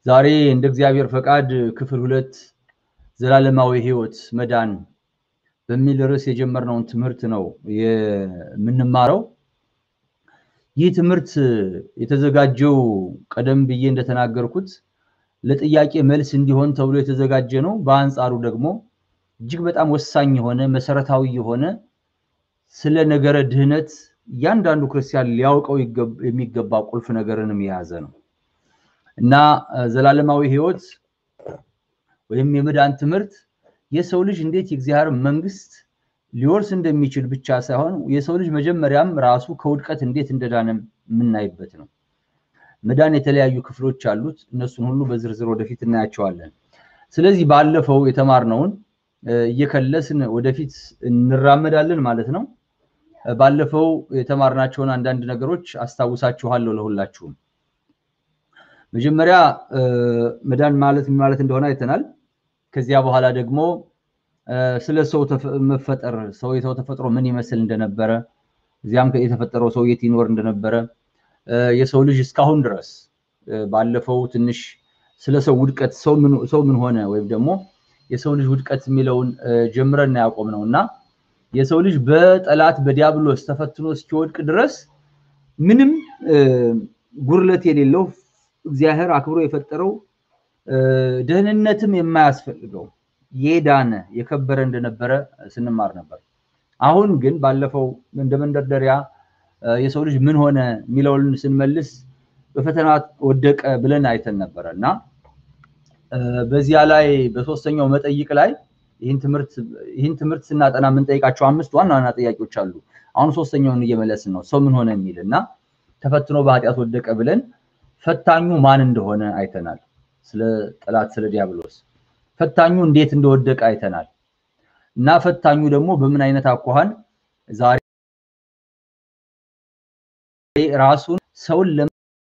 ዛሬ እንደ እግዚአብሔር ፈቃድ ክፍል ሁለት ዘላለማዊ ሕይወት መዳን በሚል ርዕስ የጀመርነውን ትምህርት ነው የምንማረው። ይህ ትምህርት የተዘጋጀው ቀደም ብዬ እንደተናገርኩት ለጥያቄ መልስ እንዲሆን ተብሎ የተዘጋጀ ነው። በአንጻሩ ደግሞ እጅግ በጣም ወሳኝ የሆነ መሰረታዊ የሆነ ስለ ነገረ ድህነት እያንዳንዱ ክርስቲያን ሊያውቀው የሚገባ ቁልፍ ነገርንም የያዘ ነው እና ዘላለማዊ ሕይወት ወይም የመዳን ትምህርት የሰው ልጅ እንዴት የእግዚአብሔር መንግስት ሊወርስ እንደሚችል ብቻ ሳይሆን የሰው ልጅ መጀመሪያም ራሱ ከውድቀት እንዴት እንደዳነ የምናይበት ነው። መዳን የተለያዩ ክፍሎች አሉት። እነሱን ሁሉ በዝርዝር ወደፊት እናያቸዋለን። ስለዚህ ባለፈው የተማርነውን እየከለስን ወደፊት እንራመዳለን ማለት ነው። ባለፈው የተማርናቸውን አንዳንድ ነገሮች አስታውሳችኋለሁ ለሁላችሁም። መጀመሪያ መዳን ማለት ምን ማለት እንደሆነ አይተናል። ከዚያ በኋላ ደግሞ ስለ ሰው መፈጠር ሰው የሰው ተፈጥሮ ምን ይመስል እንደነበረ እዚያም የተፈጠረው ሰው የት ይኖር እንደነበረ የሰው ልጅ እስካሁን ድረስ ባለፈው ትንሽ ስለ ሰው ውድቀት ሰው ምን ሆነ ወይም ደግሞ የሰው ልጅ ውድቀት የሚለውን ጀምረን ያቆም ነው እና የሰው ልጅ በጠላት በዲያብሎስ ተፈትኖ እስኪወድቅ ድረስ ምንም ጉድለት የሌለው እግዚአብሔር አክብሮ የፈጠረው ደህንነትም የማያስፈልገው የዳነ የከበረ እንደነበረ ስንማር ነበር። አሁን ግን ባለፈው እንደ መንደርደሪያ የሰው ልጅ ምን ሆነ የሚለውን ስንመልስ በፈተና ወደቀ ብለን አይተን ነበረ እና በዚያ ላይ በሶስተኛው መጠይቅ ላይ ይህን ትምህርት ስናጠና የምንጠይቃቸው አምስት ዋና ዋና ጥያቄዎች አሉ። አሁን ሶስተኛውን እየመለስን ነው። ሰው ምን ሆነ የሚል እና ተፈትኖ በኃጢአት ወደቀ ብለን ፈታኙ ማን እንደሆነ አይተናል። ስለ ጠላት ስለ ዲያብሎስ ፈታኙ እንዴት እንደወደቀ አይተናል እና ፈታኙ ደግሞ በምን አይነት አኳኋን ዛሬ ራሱን ሰውን ለ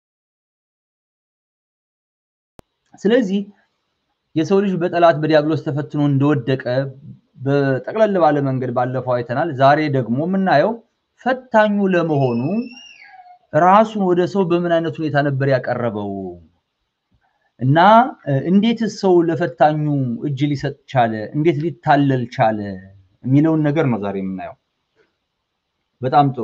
ስለዚህ የሰው ልጅ በጠላት በዲያብሎስ ተፈትኖ እንደወደቀ በጠቅለል ባለ መንገድ ባለፈው አይተናል። ዛሬ ደግሞ የምናየው ፈታኙ ለመሆኑ ራሱን ወደ ሰው በምን አይነት ሁኔታ ነበር ያቀረበው እና እንዴት ሰው ለፈታኙ እጅ ሊሰጥ ቻለ፣ እንዴት ሊታለል ቻለ የሚለውን ነገር ነው ዛሬ የምናየው። በጣም ጥሩ።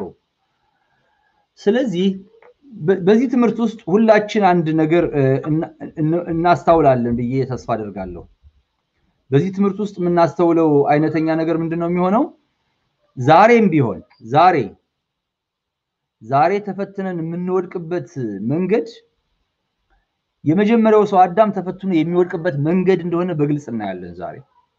ስለዚህ በዚህ ትምህርት ውስጥ ሁላችን አንድ ነገር እናስተውላለን ብዬ ተስፋ አደርጋለሁ። በዚህ ትምህርት ውስጥ የምናስተውለው አይነተኛ ነገር ምንድን ነው የሚሆነው? ዛሬም ቢሆን ዛሬ ዛሬ ተፈትነን የምንወድቅበት መንገድ የመጀመሪያው ሰው አዳም ተፈትኖ የሚወድቅበት መንገድ እንደሆነ በግልጽ እናያለን። ዛሬ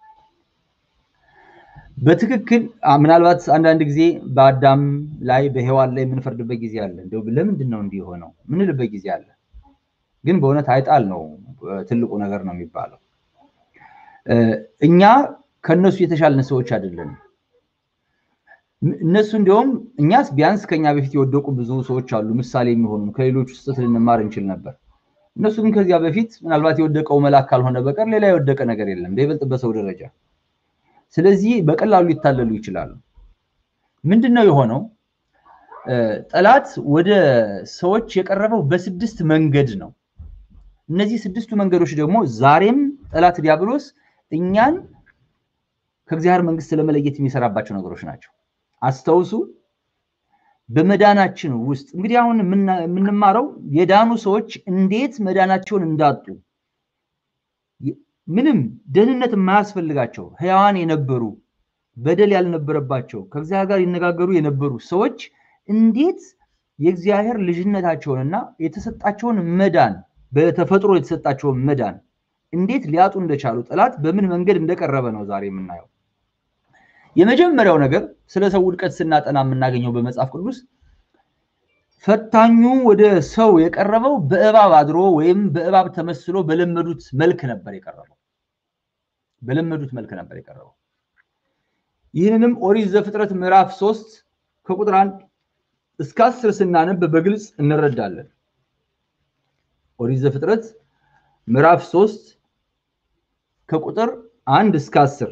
በትክክል ምናልባት አንዳንድ ጊዜ በአዳም ላይ በሔዋን ላይ የምንፈርድበት ጊዜ አለ። እንደው ለምንድን ነው እንዲህ የሆነው ምንልበት ጊዜ አለ። ግን በእውነት አይጣል ነው ትልቁ ነገር ነው የሚባለው። እኛ ከእነሱ የተሻልን ሰዎች አይደለንም። እነሱ እንዲሁም እኛስ ቢያንስ ከኛ በፊት የወደቁ ብዙ ሰዎች አሉ፣ ምሳሌ የሚሆኑ ከሌሎች ስህተት ልንማር እንችል ነበር። እነሱ ግን ከዚያ በፊት ምናልባት የወደቀው መልአክ ካልሆነ በቀር ሌላ የወደቀ ነገር የለም፣ በይበልጥ በሰው ደረጃ። ስለዚህ በቀላሉ ሊታለሉ ይችላሉ። ምንድን ነው የሆነው? ጠላት ወደ ሰዎች የቀረበው በስድስት መንገድ ነው። እነዚህ ስድስቱ መንገዶች ደግሞ ዛሬም ጠላት ዲያብሎስ እኛን ከእግዚአብሔር መንግስት ለመለየት የሚሰራባቸው ነገሮች ናቸው። አስተውሱ። በመዳናችን ውስጥ እንግዲህ አሁን የምንማረው የዳኑ ሰዎች እንዴት መዳናቸውን እንዳጡ ምንም ደህንነት የማያስፈልጋቸው ሕያዋን የነበሩ በደል ያልነበረባቸው ከእግዚአብሔር ጋር ይነጋገሩ የነበሩ ሰዎች እንዴት የእግዚአብሔር ልጅነታቸውንና የተሰጣቸውን መዳን በተፈጥሮ የተሰጣቸውን መዳን እንዴት ሊያጡ እንደቻሉ ጠላት በምን መንገድ እንደቀረበ ነው ዛሬ የምናየው። የመጀመሪያው ነገር ስለ ሰው ውድቀት ስናጠና የምናገኘው በመጽሐፍ ቅዱስ ፈታኙ ወደ ሰው የቀረበው በእባብ አድሮ ወይም በእባብ ተመስሎ በለመዱት መልክ ነበር የቀረበው። በለመዱት መልክ ነበር የቀረበው። ይህንንም ኦሪት ዘፍጥረት ምዕራፍ ሶስት ከቁጥር አንድ እስከ አስር ስናነብ በግልጽ እንረዳለን። ኦሪት ዘፍጥረት ምዕራፍ ሶስት ከቁጥር አንድ እስከ አስር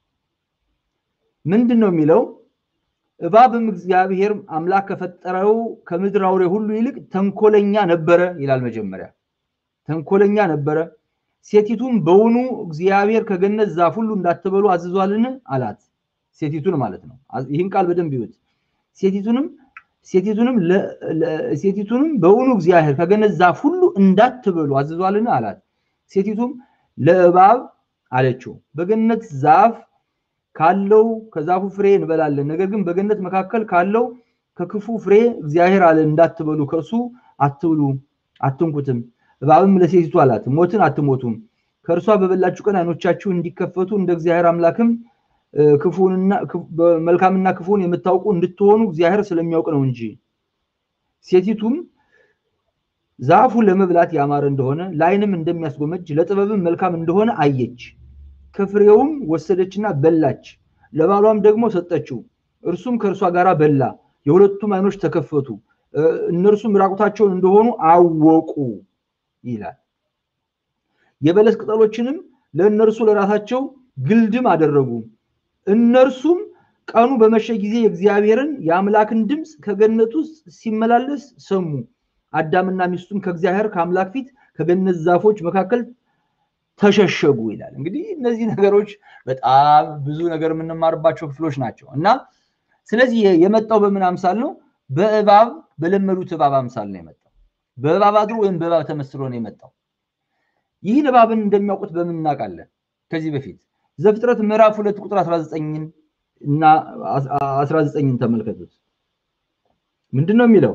ምንድን ነው የሚለው? እባብም እግዚአብሔር አምላክ ከፈጠረው ከምድር አውሬ ሁሉ ይልቅ ተንኮለኛ ነበረ ይላል። መጀመሪያ ተንኮለኛ ነበረ። ሴቲቱም በውኑ እግዚአብሔር ከገነት ዛፍ ሁሉ እንዳትበሉ አዝዟልን አላት። ሴቲቱን ማለት ነው። ይህን ቃል በደንብ ይዩት። ሴቲቱንም ሴቲቱንም ሴቲቱንም በውኑ እግዚአብሔር ከገነት ዛፍ ሁሉ እንዳትበሉ አዝዟልን አላት። ሴቲቱም ለእባብ አለችው በገነት ዛፍ ካለው ከዛፉ ፍሬ እንበላለን፣ ነገር ግን በገነት መካከል ካለው ከክፉ ፍሬ እግዚአብሔር አለ እንዳትበሉ ከእርሱ አትብሉ አትንኩትም። እባብም ለሴቲቱ አላት ሞትን አትሞቱም፣ ከእርሷ በበላችሁ ቀን ዓይኖቻችሁ እንዲከፈቱ እንደ እግዚአብሔር አምላክም መልካምና ክፉን የምታውቁ እንድትሆኑ እግዚአብሔር ስለሚያውቅ ነው እንጂ። ሴቲቱም ዛፉ ለመብላት ያማረ እንደሆነ ለዓይንም እንደሚያስጎመጅ ለጥበብም መልካም እንደሆነ አየች። ከፍሬውም ወሰደችና በላች፣ ለባሏም ደግሞ ሰጠችው። እርሱም ከእርሷ ጋር በላ። የሁለቱም ዓይኖች ተከፈቱ፣ እነርሱም ራቁታቸውን እንደሆኑ አወቁ ይላል። የበለስ ቅጠሎችንም ለእነርሱ ለራሳቸው ግልድም አደረጉ። እነርሱም ቀኑ በመሸ ጊዜ የእግዚአብሔርን የአምላክን ድምፅ ከገነት ውስጥ ሲመላለስ ሰሙ። አዳምና ሚስቱም ከእግዚአብሔር ከአምላክ ፊት ከገነት ዛፎች መካከል ተሸሸጉ ይላል። እንግዲህ እነዚህ ነገሮች በጣም ብዙ ነገር የምንማርባቸው ክፍሎች ናቸው እና ስለዚህ የመጣው በምን አምሳል ነው? በእባብ በለመዱት እባብ አምሳል ነው የመጣው። በእባብ አድሮ ወይም በእባብ ተመስሎ ነው የመጣው። ይህን እባብን እንደሚያውቁት በምን እናውቃለን? ከዚህ በፊት ዘፍጥረት ምዕራፍ ሁለት ቁጥር 19 እና 19ን ተመልከቱት። ምንድን ነው የሚለው?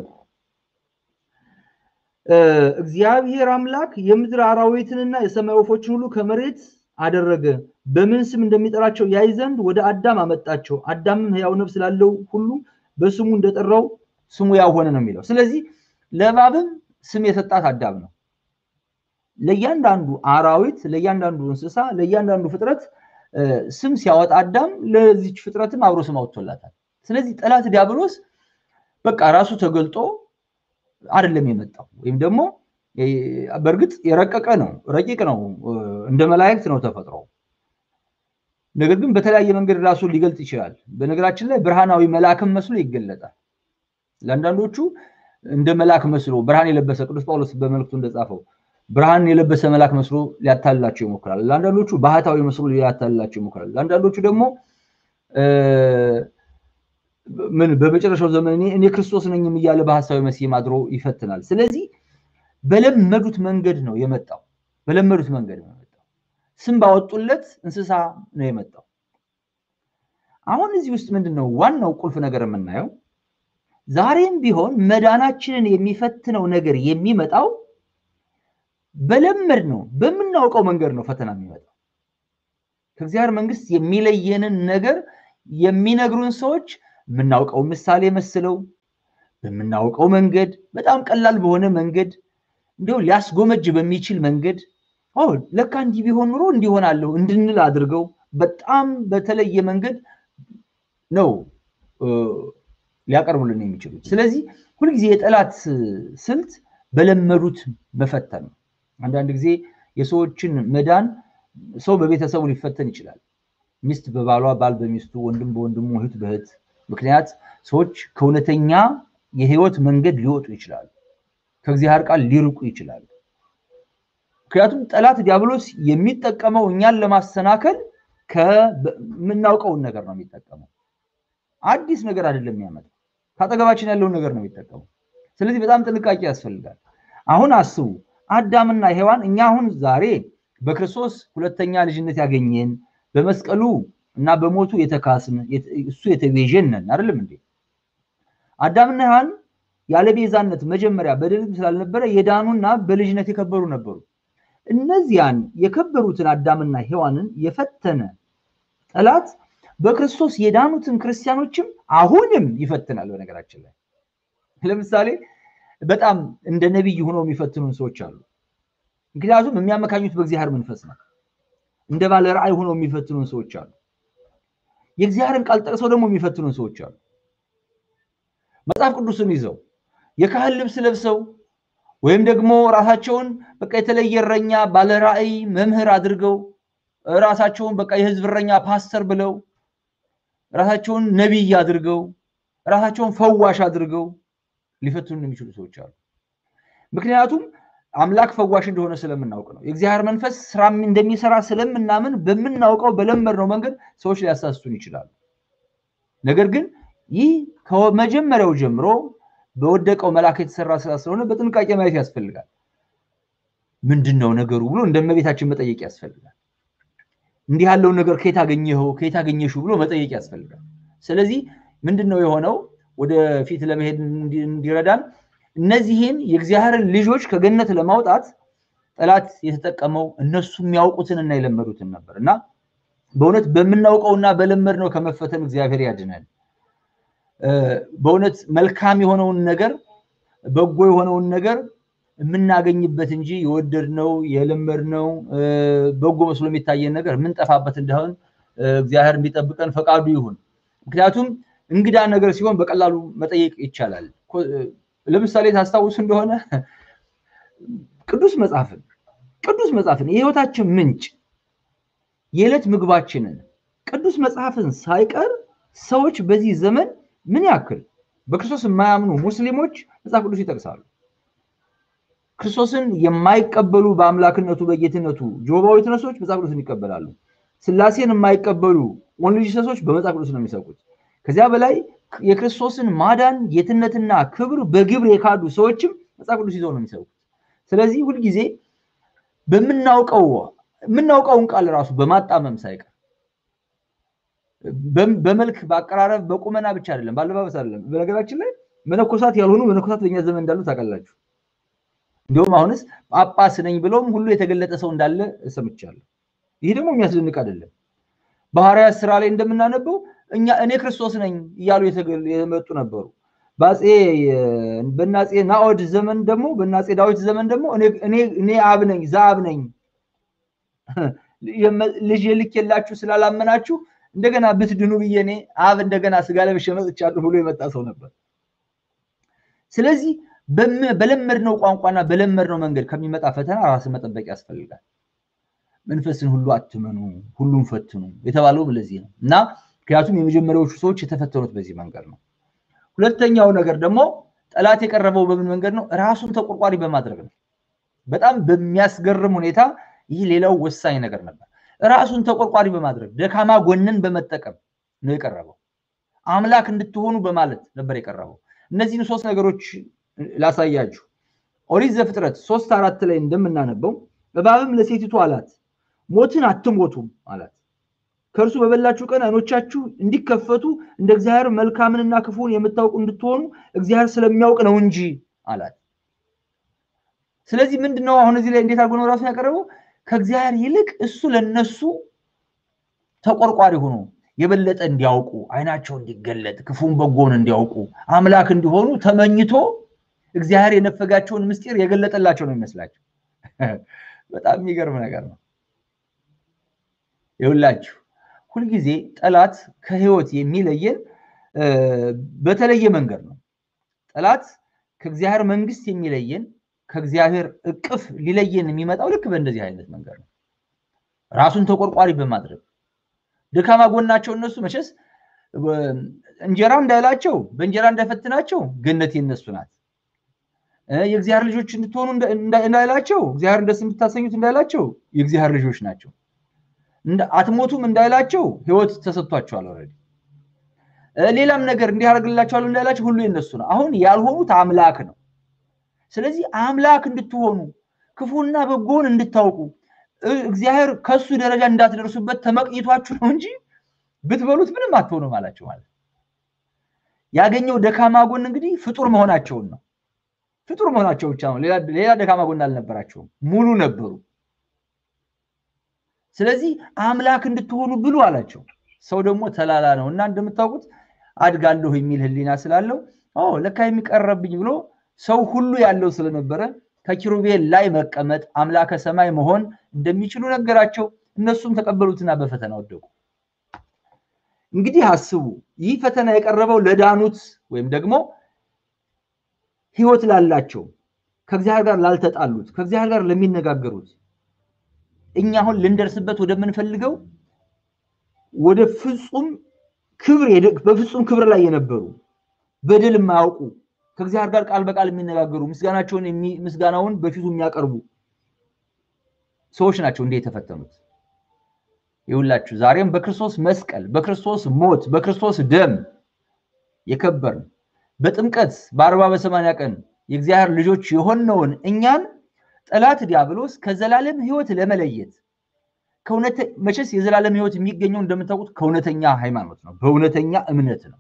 እግዚአብሔር አምላክ የምድር አራዊትንና የሰማይ ወፎችን ሁሉ ከመሬት አደረገ፣ በምን ስም እንደሚጠራቸው ያይ ዘንድ ወደ አዳም አመጣቸው። አዳምም ሕያው ነፍስ ላለው ሁሉ በስሙ እንደጠራው ስሙ ያው ሆነ ነው የሚለው። ስለዚህ ለእባብም ስም የሰጣት አዳም ነው። ለእያንዳንዱ አራዊት፣ ለእያንዳንዱ እንስሳ፣ ለእያንዳንዱ ፍጥረት ስም ሲያወጣ አዳም ለዚች ፍጥረትም አብሮ ስም አውጥቶላታል። ስለዚህ ጠላት ዲያብሎስ በቃ ራሱ ተገልጦ አይደለም የመጣው ወይም ደግሞ በእርግጥ የረቀቀ ነው፣ ረቂቅ ነው፣ እንደ መላእክት ነው ተፈጥሮ። ነገር ግን በተለያየ መንገድ ራሱን ሊገልጥ ይችላል። በነገራችን ላይ ብርሃናዊ መልአክም መስሎ ይገለጣል። ለአንዳንዶቹ እንደ መልአክ መስሎ ብርሃን የለበሰ ቅዱስ ጳውሎስ በመልእክቱ እንደጻፈው ብርሃን የለበሰ መልአክ መስሎ ሊያታልላቸው ይሞክራል። ለአንዳንዶቹ ባህታዊ መስሎ ሊያታልላቸው ይሞክራል። ለአንዳንዶቹ ደግሞ ምን በመጨረሻው ዘመን እኔ ክርስቶስ ነኝም እያለ በሐሳዊ መሲህ አድሮ ይፈትናል። ስለዚህ በለመዱት መንገድ ነው የመጣው። በለመዱት መንገድ ነው የመጣው። ስም ባወጡለት እንስሳ ነው የመጣው። አሁን እዚህ ውስጥ ምንድን ነው ዋናው ቁልፍ ነገር የምናየው? ዛሬም ቢሆን መዳናችንን የሚፈትነው ነገር የሚመጣው በለመድ ነው በምናውቀው መንገድ ነው ፈተና የሚመጣው። ከእግዚአብሔር መንግስት የሚለየንን ነገር የሚነግሩን ሰዎች የምናውቀው ምሳሌ መስለው በምናውቀው መንገድ በጣም ቀላል በሆነ መንገድ እንዲሁ ሊያስጎመጅ በሚችል መንገድ ለካ እንዲህ ቢሆን ኑሮ እንዲሆናለሁ እንድንል አድርገው በጣም በተለየ መንገድ ነው ሊያቀርቡልን የሚችሉት። ስለዚህ ሁልጊዜ የጠላት ስልት በለመዱት መፈተን ነው። አንዳንድ ጊዜ የሰዎችን መዳን ሰው በቤተሰቡ ሊፈተን ይችላል። ሚስት በባሏ፣ ባል በሚስቱ፣ ወንድም በወንድሙ፣ እህት በእህት ምክንያት ሰዎች ከእውነተኛ የህይወት መንገድ ሊወጡ ይችላሉ። ከእግዚአብሔር ቃል ሊርቁ ይችላሉ። ምክንያቱም ጠላት ዲያብሎስ የሚጠቀመው እኛን ለማሰናከል ከምናውቀውን ነገር ነው የሚጠቀመው። አዲስ ነገር አይደለም የሚያመጣው፣ ከአጠገባችን ያለውን ነገር ነው የሚጠቀመው። ስለዚህ በጣም ጥንቃቄ ያስፈልጋል። አሁን አስቡ፣ አዳምና ሔዋን እኛ አሁን ዛሬ በክርስቶስ ሁለተኛ ልጅነት ያገኘን በመስቀሉ እና በሞቱ የተካስን እሱ የተቤዠን ነን አይደለም እንዴ? አዳምና ሔዋን ያለ ቤዛነት መጀመሪያ በደልም ስላልነበረ የዳኑና በልጅነት የከበሩ ነበሩ። እነዚያን የከበሩትን አዳምና ሔዋንን የፈተነ ጠላት በክርስቶስ የዳኑትን ክርስቲያኖችም አሁንም ይፈትናል። በነገራችን ላይ ለምሳሌ በጣም እንደ ነቢይ ሆነው የሚፈትኑን ሰዎች አሉ። ምክንያቱም የሚያመካኙት በእግዚአብሔር መንፈስ ነው። እንደ ባለ ራእይ ሆነው የሚፈትኑን ሰዎች አሉ። የእግዚአብሔርን ቃል ጠቅሰው ደግሞ የሚፈትኑን ሰዎች አሉ። መጽሐፍ ቅዱስን ይዘው የካህን ልብስ ለብሰው ወይም ደግሞ ራሳቸውን በቃ የተለየ እረኛ ባለ ራእይ መምህር አድርገው ራሳቸውን በቃ የህዝብ እረኛ ፓስተር ብለው ራሳቸውን ነቢይ አድርገው ራሳቸውን ፈዋሽ አድርገው ሊፈትኑ የሚችሉ ሰዎች አሉ። ምክንያቱም አምላክ ፈዋሽ እንደሆነ ስለምናውቅ ነው። የእግዚአብሔር መንፈስ ስራ እንደሚሰራ ስለምናምን በምናውቀው በለመድነው መንገድ ሰዎች ሊያሳስቱን ይችላሉ። ነገር ግን ይህ ከመጀመሪያው ጀምሮ በወደቀው መልአክ የተሰራ ስራ ስለሆነ በጥንቃቄ ማየት ያስፈልጋል። ምንድን ነው ነገሩ ብሎ እንደ እመቤታችን መጠየቅ ያስፈልጋል። እንዲህ ያለውን ነገር ከየት አገኘኸው ከየት አገኘሽው ብሎ መጠየቅ ያስፈልጋል። ስለዚህ ምንድን ነው የሆነው ወደፊት ለመሄድ እንዲረዳን እነዚህን የእግዚአብሔርን ልጆች ከገነት ለማውጣት ጠላት የተጠቀመው እነሱ የሚያውቁትን እና የለመዱትን ነበር እና በእውነት በምናውቀውና በለመድነው ከመፈተን እግዚአብሔር ያድነን። በእውነት መልካም የሆነውን ነገር በጎ የሆነውን ነገር የምናገኝበት እንጂ የወደድነው የለመድነው በጎ መስሎ የሚታየን ነገር የምንጠፋበት እንዳይሆን እግዚአብሔር እንዲጠብቀን ፈቃዱ ይሁን። ምክንያቱም እንግዳ ነገር ሲሆን በቀላሉ መጠየቅ ይቻላል። ለምሳሌ ታስታውሱ እንደሆነ ቅዱስ መጽሐፍን ቅዱስ መጽሐፍን የህይወታችን ምንጭ የዕለት ምግባችንን ቅዱስ መጽሐፍን ሳይቀር ሰዎች በዚህ ዘመን ምን ያክል በክርስቶስ የማያምኑ ሙስሊሞች መጽሐፍ ቅዱስ ይጠቅሳሉ። ክርስቶስን የማይቀበሉ በአምላክነቱ በጌትነቱ ጆባዊ ዊትነሶች መጽሐፍ ቅዱስን ይቀበላሉ። ስላሴን የማይቀበሉ ኦንሊጂሰሶች በመጽሐፍ ቅዱስ ነው የሚሰቁት። ከዚያ በላይ የክርስቶስን ማዳን ጌትነትና ክብር በግብር የካዱ ሰዎችም መጽሐፍ ቅዱስ ይዘው ነው የሚሰሩት። ስለዚህ ሁልጊዜ በምናውቀው የምናውቀውን ቃል ራሱ በማጣመም ሳይቀር በመልክ በአቀራረብ በቁመና ብቻ አይደለም፣ ባለባበስ አይደለም። በነገራችን ላይ መነኮሳት ያልሆኑ መነኮሳት በእኛ ዘመን እንዳሉ ታውቃላችሁ። እንዲሁም አሁንስ ጳጳስ ነኝ ብለውም ሁሉ የተገለጠ ሰው እንዳለ ሰምቻለሁ። ይህ ደግሞ የሚያስደንቅ አይደለም። በሐዋርያት ስራ ላይ እንደምናነበው እኛ እኔ ክርስቶስ ነኝ እያሉ የመጡ ነበሩ። በናፄ ናኦድ ዘመን ደግሞ በናፄ ዳዊት ዘመን ደግሞ እኔ አብ ነኝ ዘአብ ነኝ ልጅ ልክ የላችሁ ስላላመናችሁ እንደገና ብትድኑ ብዬ እኔ አብ እንደገና ስጋ ለብሼ መጥቻለሁ ብሎ የመጣ ሰው ነበር። ስለዚህ በለመድነው ቋንቋና በለመድነው መንገድ ከሚመጣ ፈተና ራስን መጠበቅ ያስፈልጋል። መንፈስን ሁሉ አትመኑ፣ ሁሉም ፈትኑ የተባለውም ለዚህ ነው እና ምክንያቱም የመጀመሪያዎቹ ሰዎች የተፈተኑት በዚህ መንገድ ነው። ሁለተኛው ነገር ደግሞ ጠላት የቀረበው በምን መንገድ ነው? ራሱን ተቆርቋሪ በማድረግ ነው። በጣም በሚያስገርም ሁኔታ ይህ ሌላው ወሳኝ ነገር ነበር። ራሱን ተቆርቋሪ በማድረግ ደካማ ጎንን በመጠቀም ነው የቀረበው። አምላክ እንድትሆኑ በማለት ነበር የቀረበው። እነዚህን ሶስት ነገሮች ላሳያችሁ። ኦሪት ዘፍጥረት ሶስት አራት ላይ እንደምናነበው እባብም ለሴቲቱ አላት ሞትን አትሞቱም አላት ከእርሱ በበላችሁ ቀን አይኖቻችሁ እንዲከፈቱ እንደ እግዚአብሔር መልካምንና ክፉን የምታውቁ እንድትሆኑ እግዚአብሔር ስለሚያውቅ ነው እንጂ አላት። ስለዚህ ምንድነው አሁን እዚህ ላይ እንዴት አድርጎ ነው ራሱን ያቀረበው? ከእግዚአብሔር ይልቅ እሱ ለነሱ ተቆርቋሪ ሆኖ የበለጠ እንዲያውቁ አይናቸው እንዲገለጥ ክፉን በጎን እንዲያውቁ አምላክ እንዲሆኑ ተመኝቶ እግዚአብሔር የነፈጋቸውን ምስጢር የገለጠላቸው ነው የሚመስላቸው። በጣም የሚገርም ነገር ነው። ይኸውላችሁ ሁልጊዜ ጠላት ከህይወት የሚለየን በተለየ መንገድ ነው። ጠላት ከእግዚአብሔር መንግስት የሚለየን ከእግዚአብሔር እቅፍ ሊለየን የሚመጣው ልክ በእንደዚህ አይነት መንገድ ነው። ራሱን ተቆርቋሪ በማድረግ ደካማ ጎናቸው እነሱ መቼስ እንጀራ እንዳይላቸው በእንጀራ እንዳይፈትናቸው ገነት የነሱ ናት። የእግዚአብሔር ልጆች እንድትሆኑ እንዳይላቸው እግዚአብሔር ደስ እንድታሰኙት እንዳይላቸው የእግዚአብሔር ልጆች ናቸው። አትሞቱም እንዳይላቸው ህይወት ተሰጥቷቸዋል። ኦልሬዲ ሌላም ነገር እንዲያደርግላቸዋል እንዳይላቸው ሁሉ የነሱ ነው። አሁን ያልሆኑት አምላክ ነው። ስለዚህ አምላክ እንድትሆኑ ክፉና በጎን እንድታውቁ እግዚአብሔር ከሱ ደረጃ እንዳትደርሱበት ተመቅኝቷችሁ ነው እንጂ ብትበሉት ምንም አትሆኑም አላቸው። ማለት ያገኘው ደካማ ጎን እንግዲህ ፍጡር መሆናቸውን ነው። ፍጡር መሆናቸው ብቻ ነው። ሌላ ደካማ ጎን አልነበራቸውም። ሙሉ ነበሩ። ስለዚህ አምላክ እንድትሆኑ ብሉ አላቸው። ሰው ደግሞ ተላላ ነው እና እንደምታውቁት አድጋለሁ የሚል ህሊና ስላለው ለካ የሚቀረብኝ ብሎ ሰው ሁሉ ያለው ስለነበረ ከኪሩቤል ላይ መቀመጥ አምላከ ሰማይ መሆን እንደሚችሉ ነገራቸው። እነሱም ተቀበሉትና በፈተና ወደቁ። እንግዲህ አስቡ፣ ይህ ፈተና የቀረበው ለዳኑት ወይም ደግሞ ህይወት ላላቸው ከእግዚአብሔር ጋር ላልተጣሉት ከእግዚአብሔር ጋር ለሚነጋገሩት እኛ አሁን ልንደርስበት ወደምንፈልገው ወደ ፍጹም ክብር በፍጹም ክብር ላይ የነበሩ በደል የማያውቁ ከእግዚአብሔር ጋር ቃል በቃል የሚነጋገሩ ምስጋናቸውን ምስጋናውን በፊቱ የሚያቀርቡ ሰዎች ናቸው እንዲህ የተፈተኑት። ይሁላችሁ ዛሬም በክርስቶስ መስቀል፣ በክርስቶስ ሞት፣ በክርስቶስ ደም የከበርን በጥምቀት በአርባ በሰማንያ ቀን የእግዚአብሔር ልጆች የሆነውን እኛን ጠላት ዲያብሎስ ከዘላለም ሕይወት ለመለየት መቼስ የዘላለም ሕይወት የሚገኘው እንደምታውቁት ከእውነተኛ ሃይማኖት ነው፣ በእውነተኛ እምነት ነው።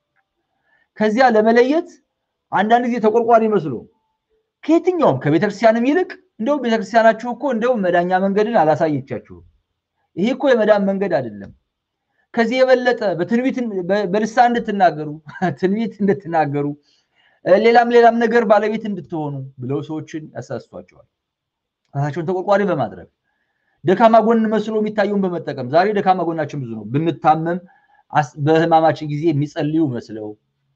ከዚያ ለመለየት አንዳንድ ጊዜ ተቆርቋሪ መስሎ ከየትኛውም ከቤተክርስቲያንም ይልቅ እንደው ቤተክርስቲያናችሁ እኮ እንደው መዳኛ መንገድን አላሳየቻችሁም። ይሄ እኮ የመዳን መንገድ አይደለም። ከዚህ የበለጠ በትንቢት በልሳን እንድትናገሩ ትንቢት እንድትናገሩ ሌላም ሌላም ነገር ባለቤት እንድትሆኑ ብለው ሰዎችን ያሳስቷቸዋል። ራሳቸውን ተቆርቋሪ በማድረግ ደካማ ጎን መስሎ የሚታየውን በመጠቀም ዛሬ ደካማ ጎናችን ብዙ ነው። ብንታመም በህማማችን ጊዜ የሚጸልዩ መስለው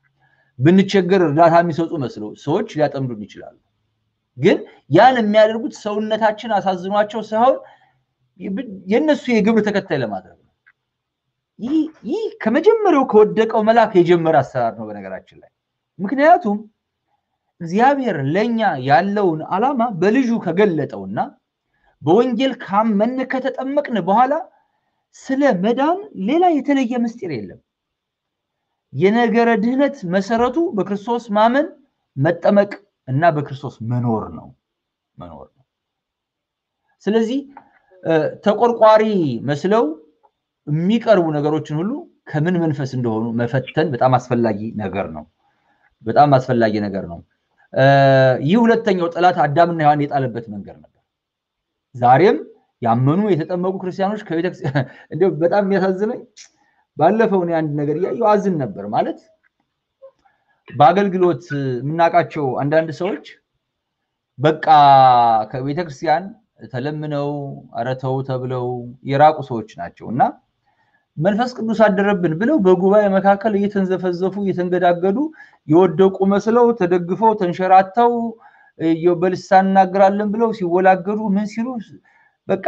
ብንቸገር እርዳታ የሚሰጡ መስለው ሰዎች ሊያጠምዱን ይችላሉ። ግን ያን የሚያደርጉት ሰውነታችን አሳዝኗቸው ሳይሆን የእነሱ የግብር ተከታይ ለማድረግ ነው። ይህ ከመጀመሪያው ከወደቀው መልአክ የጀመረ አሰራር ነው በነገራችን ላይ። ምክንያቱም እግዚአብሔር ለእኛ ያለውን ዓላማ በልጁ ከገለጠውና በወንጌል ካመን ከተጠመቅን በኋላ ስለ መዳን ሌላ የተለየ ምስጢር የለም። የነገረ ድህነት መሰረቱ በክርስቶስ ማመን መጠመቅ እና በክርስቶስ መኖር ነው መኖር ነው። ስለዚህ ተቆርቋሪ መስለው የሚቀርቡ ነገሮችን ሁሉ ከምን መንፈስ እንደሆኑ መፈተን በጣም አስፈላጊ ነገር ነው። በጣም አስፈላጊ ነገር ነው። ይህ ሁለተኛው ጠላት አዳምና ሔዋን የጣለበት መንገድ ነበር። ዛሬም ያመኑ የተጠመቁ ክርስቲያኖች ከቤተክርስቲያን እንዲያው በጣም የሚያሳዝነኝ ባለፈው እኔ አንድ ነገር እያየሁ አዝን ነበር። ማለት በአገልግሎት የምናውቃቸው አንዳንድ ሰዎች በቃ ከቤተክርስቲያን ተለምነው አረተው ተብለው የራቁ ሰዎች ናቸው እና መንፈስ ቅዱስ አደረብን ብለው በጉባኤ መካከል እየተንዘፈዘፉ እየተንገዳገዱ የወደቁ መስለው ተደግፈው ተንሸራተው በልሳን እናገራለን ብለው ሲወላገዱ ምን ሲሉ በቃ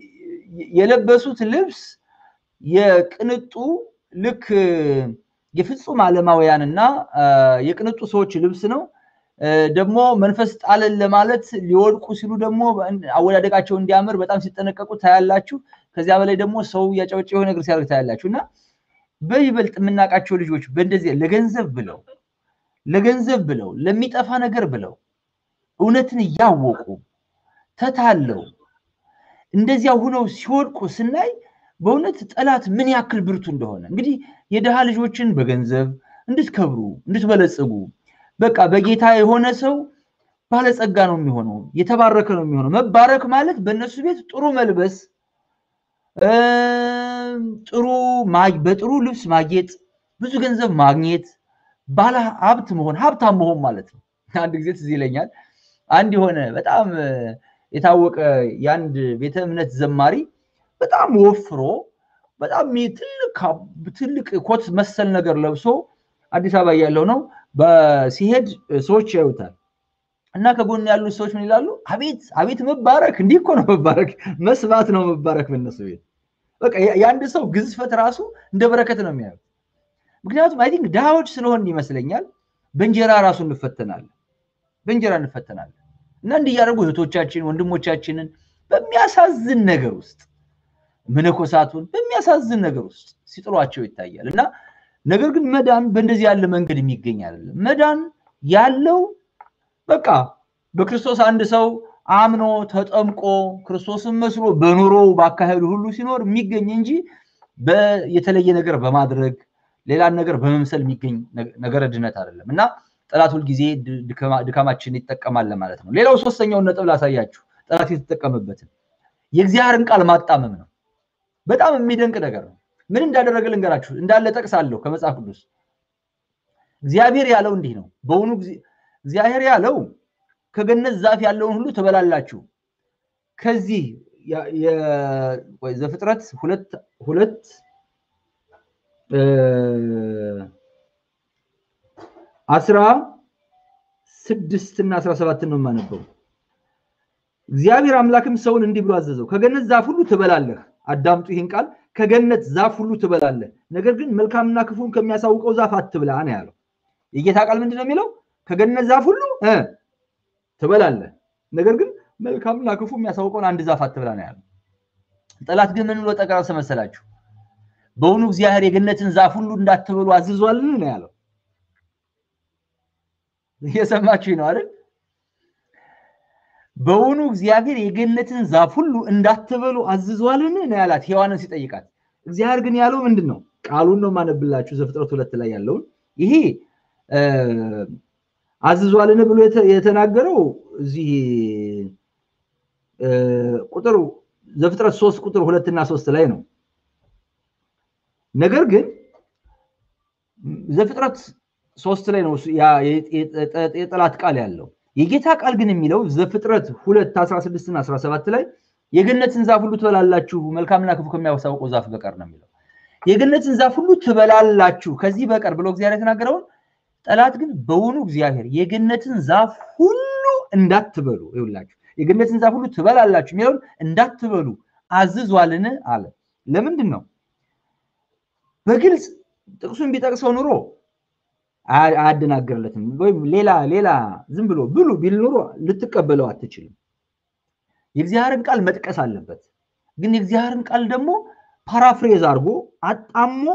የለበሱት ልብስ የቅንጡ ልክ የፍጹም ዓለማውያንና የቅንጡ ሰዎች ልብስ ነው። ደግሞ መንፈስ ጣለን ለማለት ሊወድቁ ሲሉ ደግሞ አወዳደቃቸው እንዲያምር በጣም ሲጠነቀቁ ታያላችሁ። ከዚያ በላይ ደግሞ ሰው እያጨበጨ የሆነ ነገር ሲያደርግ ታያላችሁ። እና በይበልጥ የምናውቃቸው ልጆች በእንደዚህ ለገንዘብ ብለው ለገንዘብ ብለው ለሚጠፋ ነገር ብለው እውነትን እያወቁ ተታለው እንደዚያ ሁነው ሲወድቁ ስናይ በእውነት ጠላት ምን ያክል ብርቱ እንደሆነ እንግዲህ የድሃ ልጆችን በገንዘብ እንድትከብሩ እንድትበለጽጉ በቃ በጌታ የሆነ ሰው ባለጸጋ ነው የሚሆነው፣ የተባረከ ነው የሚሆነው። መባረክ ማለት በእነሱ ቤት ጥሩ መልበስ፣ ጥሩ በጥሩ ልብስ ማጌጥ፣ ብዙ ገንዘብ ማግኘት፣ ባለ ሀብት መሆን፣ ሀብታም መሆን ማለት ነው። አንድ ጊዜ ትዝ ይለኛል አንድ የሆነ በጣም የታወቀ የአንድ ቤተ እምነት ዘማሪ በጣም ወፍሮ በጣም ትልቅ ኮት መሰል ነገር ለብሶ አዲስ አበባ ያለው ነው ሲሄድ ሰዎች ያዩታል እና ከጎን ያሉት ሰዎች ምን ይላሉ? አቤት አቤት መባረክ! እንዲህ እኮ ነው መባረክ፣ መስባት ነው መባረክ በእነሱ ቤት። በቃ የአንድ ሰው ግዝፈት ራሱ እንደ በረከት ነው የሚያዩት። ምክንያቱም አይ ቲንክ ድሃዎች ስለሆን ይመስለኛል በእንጀራ ራሱ እንፈተናለን፣ በእንጀራ እንፈተናለን። እና እንዲህ እያደረጉ እህቶቻችን ወንድሞቻችንን በሚያሳዝን ነገር ውስጥ መነኮሳቱን በሚያሳዝን ነገር ውስጥ ሲጥሏቸው ይታያል። እና ነገር ግን መዳን በእንደዚህ ያለ መንገድ የሚገኝ አይደለም። መዳን ያለው በቃ በክርስቶስ አንድ ሰው አምኖ ተጠምቆ ክርስቶስን መስሎ በኑሮው ባካሄዱ ሁሉ ሲኖር የሚገኝ እንጂ የተለየ ነገር በማድረግ ሌላን ነገር በመምሰል የሚገኝ ነገረ ድነት አይደለም እና ጠላት ሁልጊዜ ድካማችን ይጠቀማል ማለት ነው። ሌላው ሶስተኛውን ነጥብ ላሳያችሁ፣ ጠላት የተጠቀመበትን የእግዚአብሔርን ቃል ማጣመም ነው። በጣም የሚደንቅ ነገር ነው። ምን እንዳደረገ ልንገራችሁ። እንዳለ ጠቅሳለሁ ከመጽሐፍ ቅዱስ። እግዚአብሔር ያለው እንዲህ ነው። በውኑ እግዚአብሔር ያለው ከገነት ዛፍ ያለውን ሁሉ ትበላላችሁ። ከዚህ ዘፍጥረት ሁለት ሁለት አስራ ስድስት እና አስራ ሰባትን ነው የማነበው። እግዚአብሔር አምላክም ሰውን እንዲህ ብሎ አዘዘው፣ ከገነት ዛፍ ሁሉ ትበላለህ። አዳምጡ ይህን ቃል፣ ከገነት ዛፍ ሁሉ ትበላለህ፣ ነገር ግን መልካምና ክፉን ከሚያሳውቀው ዛፍ አትብላ ነው ያለው። የጌታ ቃል ምንድን ነው የሚለው? ከገነት ዛፍ ሁሉ ትበላለህ፣ ነገር ግን መልካምና ክፉ የሚያሳውቀውን አንድ ዛፍ አትብላ ነው ያለው። ጠላት ግን ምን ብሎ ጠቀሰ መሰላችሁ? በውኑ እግዚአብሔር የገነትን ዛፍ ሁሉ እንዳትበሉ አዝዟልን ነው ያለው። እየሰማችሁ ነው አይደል? በውኑ እግዚአብሔር የገነትን ዛፍ ሁሉ እንዳትበሉ አዝዟልን ነው ያላት ሔዋንን ሲጠይቃት። እግዚአብሔር ግን ያለው ምንድን ነው? ቃሉን ነው ማነብላችሁ ዘፍጥረት ሁለት ላይ ያለውን ይሄ አዝዟልን ብሎ የተናገረው እዚህ ቁጥር ዘፍጥረት ሶስት ቁጥር ሁለት እና ሶስት ላይ ነው። ነገር ግን ዘፍጥረት ሶስት ላይ ነው የጠላት ቃል ያለው። የጌታ ቃል ግን የሚለው ዘፍጥረት ሁለት አስራ ስድስት እና አስራ ሰባት ላይ የገነትን ዛፍ ሁሉ ትበላላችሁ መልካምና ክፉ ከሚያሳውቀው ዛፍ በቀር ነው የሚለው። የገነትን ዛፍ ሁሉ ትበላላችሁ ከዚህ በቀር ብሎ እግዚአብሔር የተናገረውን ጠላት ግን በውኑ እግዚአብሔር የገነትን ዛፍ ሁሉ እንዳትበሉ ይውላችሁ የገነትን ዛፍ ሁሉ ትበላላችሁ የሚለውን እንዳትበሉ አዝዟልን አለ። ለምንድን ነው? በግልጽ ጥቅሱን ቢጠቅሰው ኑሮ አያደናግርለትም። ወይም ሌላ ሌላ ዝም ብሎ ብሉ ቢል ኑሮ ልትቀበለው አትችልም። የእግዚአብሔርን ቃል መጥቀስ አለበት። ግን የእግዚአብሔርን ቃል ደግሞ ፓራፍሬዝ አድርጎ አጣሞ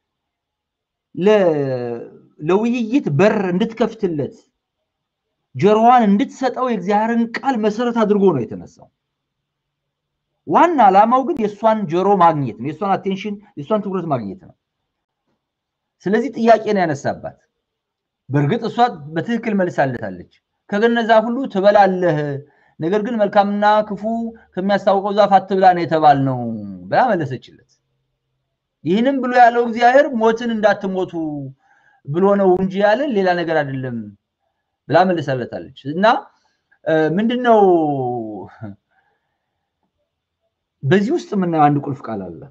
ለውይይት በር እንድትከፍትለት ጆሮዋን እንድትሰጠው የእግዚአብሔርን ቃል መሰረት አድርጎ ነው የተነሳው። ዋና ዓላማው ግን የእሷን ጆሮ ማግኘት ነው፣ የእሷን አቴንሽን፣ የእሷን ትኩረት ማግኘት ነው። ስለዚህ ጥያቄ ነው ያነሳባት። በእርግጥ እሷ በትክክል መልሳለታለች። ከገነት ዛፍ ሁሉ ትበላለህ፣ ነገር ግን መልካምና ክፉ ከሚያስታውቀው ዛፍ አትብላ ነው የተባልነው ብላ መለሰችለት። ይህንም ብሎ ያለው እግዚአብሔር ሞትን እንዳትሞቱ ብሎ ነው እንጂ ያለን ሌላ ነገር አይደለም ብላ መልሳለታለች። እና ምንድነው በዚህ ውስጥ የምናየው አንድ ቁልፍ ቃል አለ።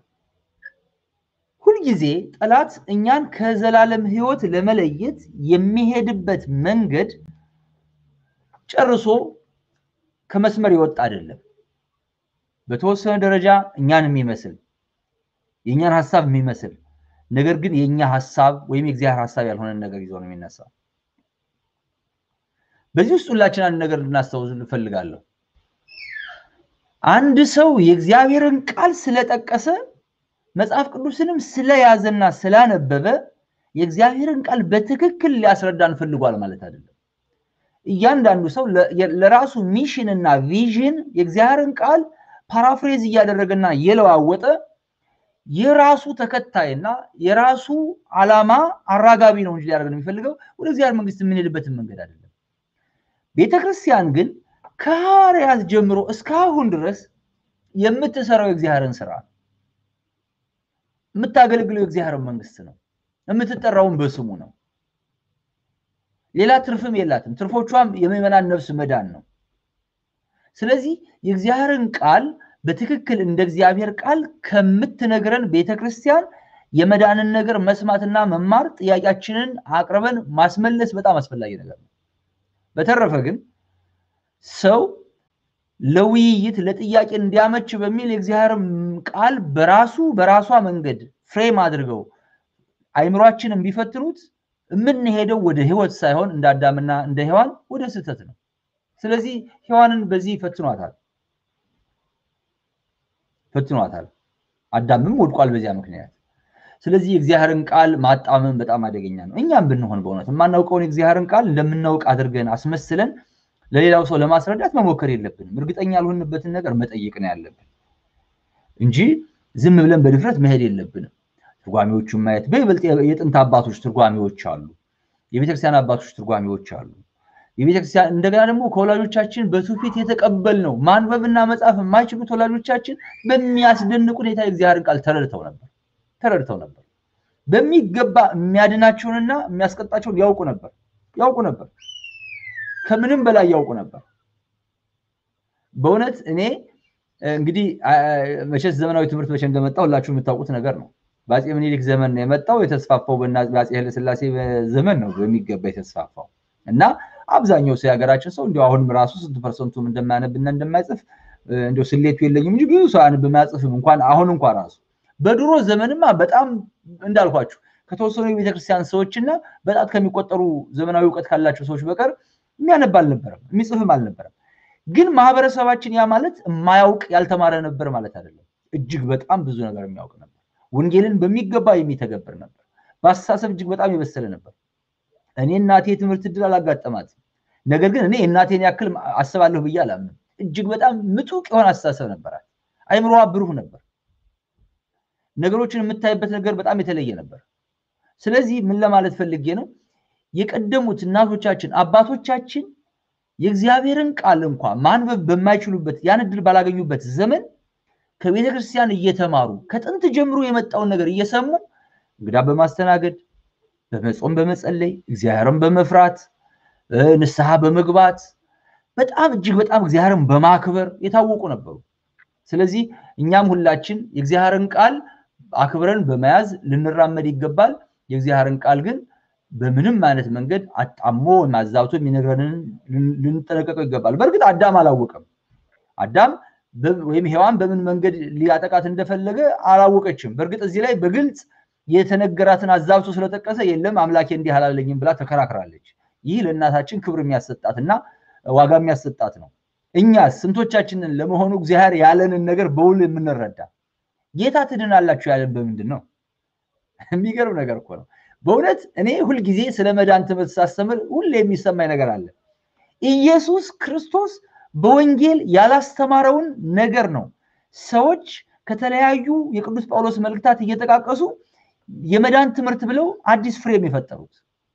ሁልጊዜ ጠላት እኛን ከዘላለም ሕይወት ለመለየት የሚሄድበት መንገድ ጨርሶ ከመስመር የወጣ አይደለም። በተወሰነ ደረጃ እኛን የሚመስል የእኛን ሀሳብ የሚመስል ነገር ግን የእኛ ሀሳብ ወይም የእግዚአብሔር ሀሳብ ያልሆነ ነገር ይዞ ነው የሚነሳው። በዚህ ውስጥ ሁላችን አንድ ነገር እንድናስታውስ እፈልጋለሁ። አንድ ሰው የእግዚአብሔርን ቃል ስለጠቀሰ መጽሐፍ ቅዱስንም ስለያዘና ስላነበበ የእግዚአብሔርን ቃል በትክክል ሊያስረዳን ፈልጓል ማለት አይደለም። እያንዳንዱ ሰው ለራሱ ሚሽን እና ቪዥን የእግዚአብሔርን ቃል ፓራፍሬዝ እያደረገና እየለዋወጠ የራሱ ተከታይና የራሱ ዓላማ አራጋቢ ነው እንጂ ሊያደርገን የሚፈልገው ወደ እግዚአብሔር መንግስት የምንሄድበትን መንገድ አይደለም። ቤተክርስቲያን ግን ከሐዋርያት ጀምሮ እስካሁን ድረስ የምትሰራው የእግዚአብሔርን ስራ የምታገለግለው የእግዚአብሔርን መንግስት ነው። የምትጠራውን በስሙ ነው። ሌላ ትርፍም የላትም። ትርፎቿም የምዕመናን ነፍስ መዳን ነው። ስለዚህ የእግዚአብሔርን ቃል በትክክል እንደ እግዚአብሔር ቃል ከምትነግረን ቤተክርስቲያን የመዳንን ነገር መስማትና መማር፣ ጥያቄያችንን አቅርበን ማስመለስ በጣም አስፈላጊ ነገር ነው። በተረፈ ግን ሰው ለውይይት ለጥያቄ እንዲያመች በሚል የእግዚአብሔር ቃል በራሱ በራሷ መንገድ ፍሬም አድርገው አይምሯችንን ቢፈትኑት የምንሄደው ወደ ህይወት ሳይሆን እንደ አዳምና እንደ ሔዋን ወደ ስህተት ነው። ስለዚህ ሔዋንን በዚህ ፈትኗታል ፈትኗታል። አዳምም ወድቋል በዚያ ምክንያት። ስለዚህ የእግዚአብሔርን ቃል ማጣመም በጣም አደገኛ ነው። እኛም ብንሆን በእውነት የማናውቀውን የእግዚአብሔርን ቃል እንደምናውቅ አድርገን አስመስለን ለሌላው ሰው ለማስረዳት መሞከር የለብንም። እርግጠኛ ያልሆንበትን ነገር መጠየቅ ነው ያለብን እንጂ ዝም ብለን በድፍረት መሄድ የለብንም። ትርጓሜዎቹን ማየት በይበልጥ የጥንት አባቶች ትርጓሜዎች አሉ፣ የቤተክርስቲያን አባቶች ትርጓሜዎች አሉ። የቤተክርስቲያን እንደገና ደግሞ ከወላጆቻችን በትውፊት የተቀበል ነው ማንበብና መጻፍ የማይችሉት ወላጆቻችን በሚያስደንቅ ሁኔታ የእግዚአብሔርን ቃል ተረድተው ነበር ተረድተው ነበር። በሚገባ የሚያድናቸውንና የሚያስቀጣቸውን ያውቁ ነበር ያውቁ ነበር ከምንም በላይ ያውቁ ነበር። በእውነት እኔ እንግዲህ መቼስ ዘመናዊ ትምህርት መቼ እንደመጣ ሁላችሁ የምታውቁት ነገር ነው። በአፄ ምኒልክ ዘመን ነው የመጣው። የተስፋፋው በአፄ ኃይለሥላሴ ዘመን ነው በሚገባ የተስፋፋው እና አብዛኛው ሰው የሀገራችን ሰው እንዲሁ አሁንም ራሱ ስንት ፐርሰንቱም እንደማያነብና እንደማይጽፍ እንዲሁ ስሌቱ የለኝም እንጂ ብዙ ሰው አያነብም አያጽፍም። እንኳን አሁን እንኳን ራሱ በድሮ ዘመንማ በጣም እንዳልኳችሁ ከተወሰኑ የቤተክርስቲያን ሰዎችና በጣት ከሚቆጠሩ ዘመናዊ እውቀት ካላቸው ሰዎች በቀር የሚያነብ አልነበረም፣ የሚጽፍም አልነበረም። ግን ማህበረሰባችን ያ ማለት የማያውቅ ያልተማረ ነበር ማለት አይደለም። እጅግ በጣም ብዙ ነገር የሚያውቅ ነበር። ወንጌልን በሚገባ የሚተገብር ነበር። በአስተሳሰብ እጅግ በጣም የበሰለ ነበር። እኔ እናቴ የትምህርት እድል አላጋጠማትም። ነገር ግን እኔ እናቴን ያክል አስባለሁ ብዬ አላምንም። እጅግ በጣም ምጡቅ የሆነ አስተሳሰብ ነበራት። አይምሮዋ ብሩህ ነበር። ነገሮችን የምታይበት ነገር በጣም የተለየ ነበር። ስለዚህ ምን ለማለት ፈልጌ ነው? የቀደሙት እናቶቻችን አባቶቻችን የእግዚአብሔርን ቃል እንኳ ማንበብ በማይችሉበት ያን እድል ባላገኙበት ዘመን ከቤተ ክርስቲያን እየተማሩ ከጥንት ጀምሮ የመጣውን ነገር እየሰሙ እንግዳ በማስተናገድ በመጾም በመጸለይ እግዚአብሔርን በመፍራት ንስሐ በመግባት በጣም እጅግ በጣም እግዚአብሔርን በማክበር የታወቁ ነበሩ። ስለዚህ እኛም ሁላችን የእግዚአብሔርን ቃል አክብረን በመያዝ ልንራመድ ይገባል። የእግዚአብሔርን ቃል ግን በምንም አይነት መንገድ አጣሞ ወይም አዛብቶ የሚነግረንን ልንጠነቀቀው ይገባል። በእርግጥ አዳም አላወቀም። አዳም ወይም ሔዋን በምን መንገድ ሊያጠቃት እንደፈለገ አላወቀችም። በእርግጥ እዚህ ላይ በግልጽ የተነገራትን አዛብቶ ስለጠቀሰ የለም አምላኬ እንዲህ አላለኝም ብላ ተከራክራለች። ይህ ለእናታችን ክብር የሚያሰጣትና ዋጋ የሚያሰጣት ነው። እኛ ስንቶቻችንን ለመሆኑ እግዚአብሔር ያለንን ነገር በውል የምንረዳ ጌታ ትድናላችሁ ያለን በምንድን ነው? የሚገርም ነገር እኮ ነው። በእውነት እኔ ሁልጊዜ ስለ መዳን ትምህርት ሳስተምር ሁሌ የሚሰማኝ ነገር አለ። ኢየሱስ ክርስቶስ በወንጌል ያላስተማረውን ነገር ነው ሰዎች ከተለያዩ የቅዱስ ጳውሎስ መልእክታት እየጠቃቀሱ የመዳን ትምህርት ብለው አዲስ ፍሬም የፈጠሩት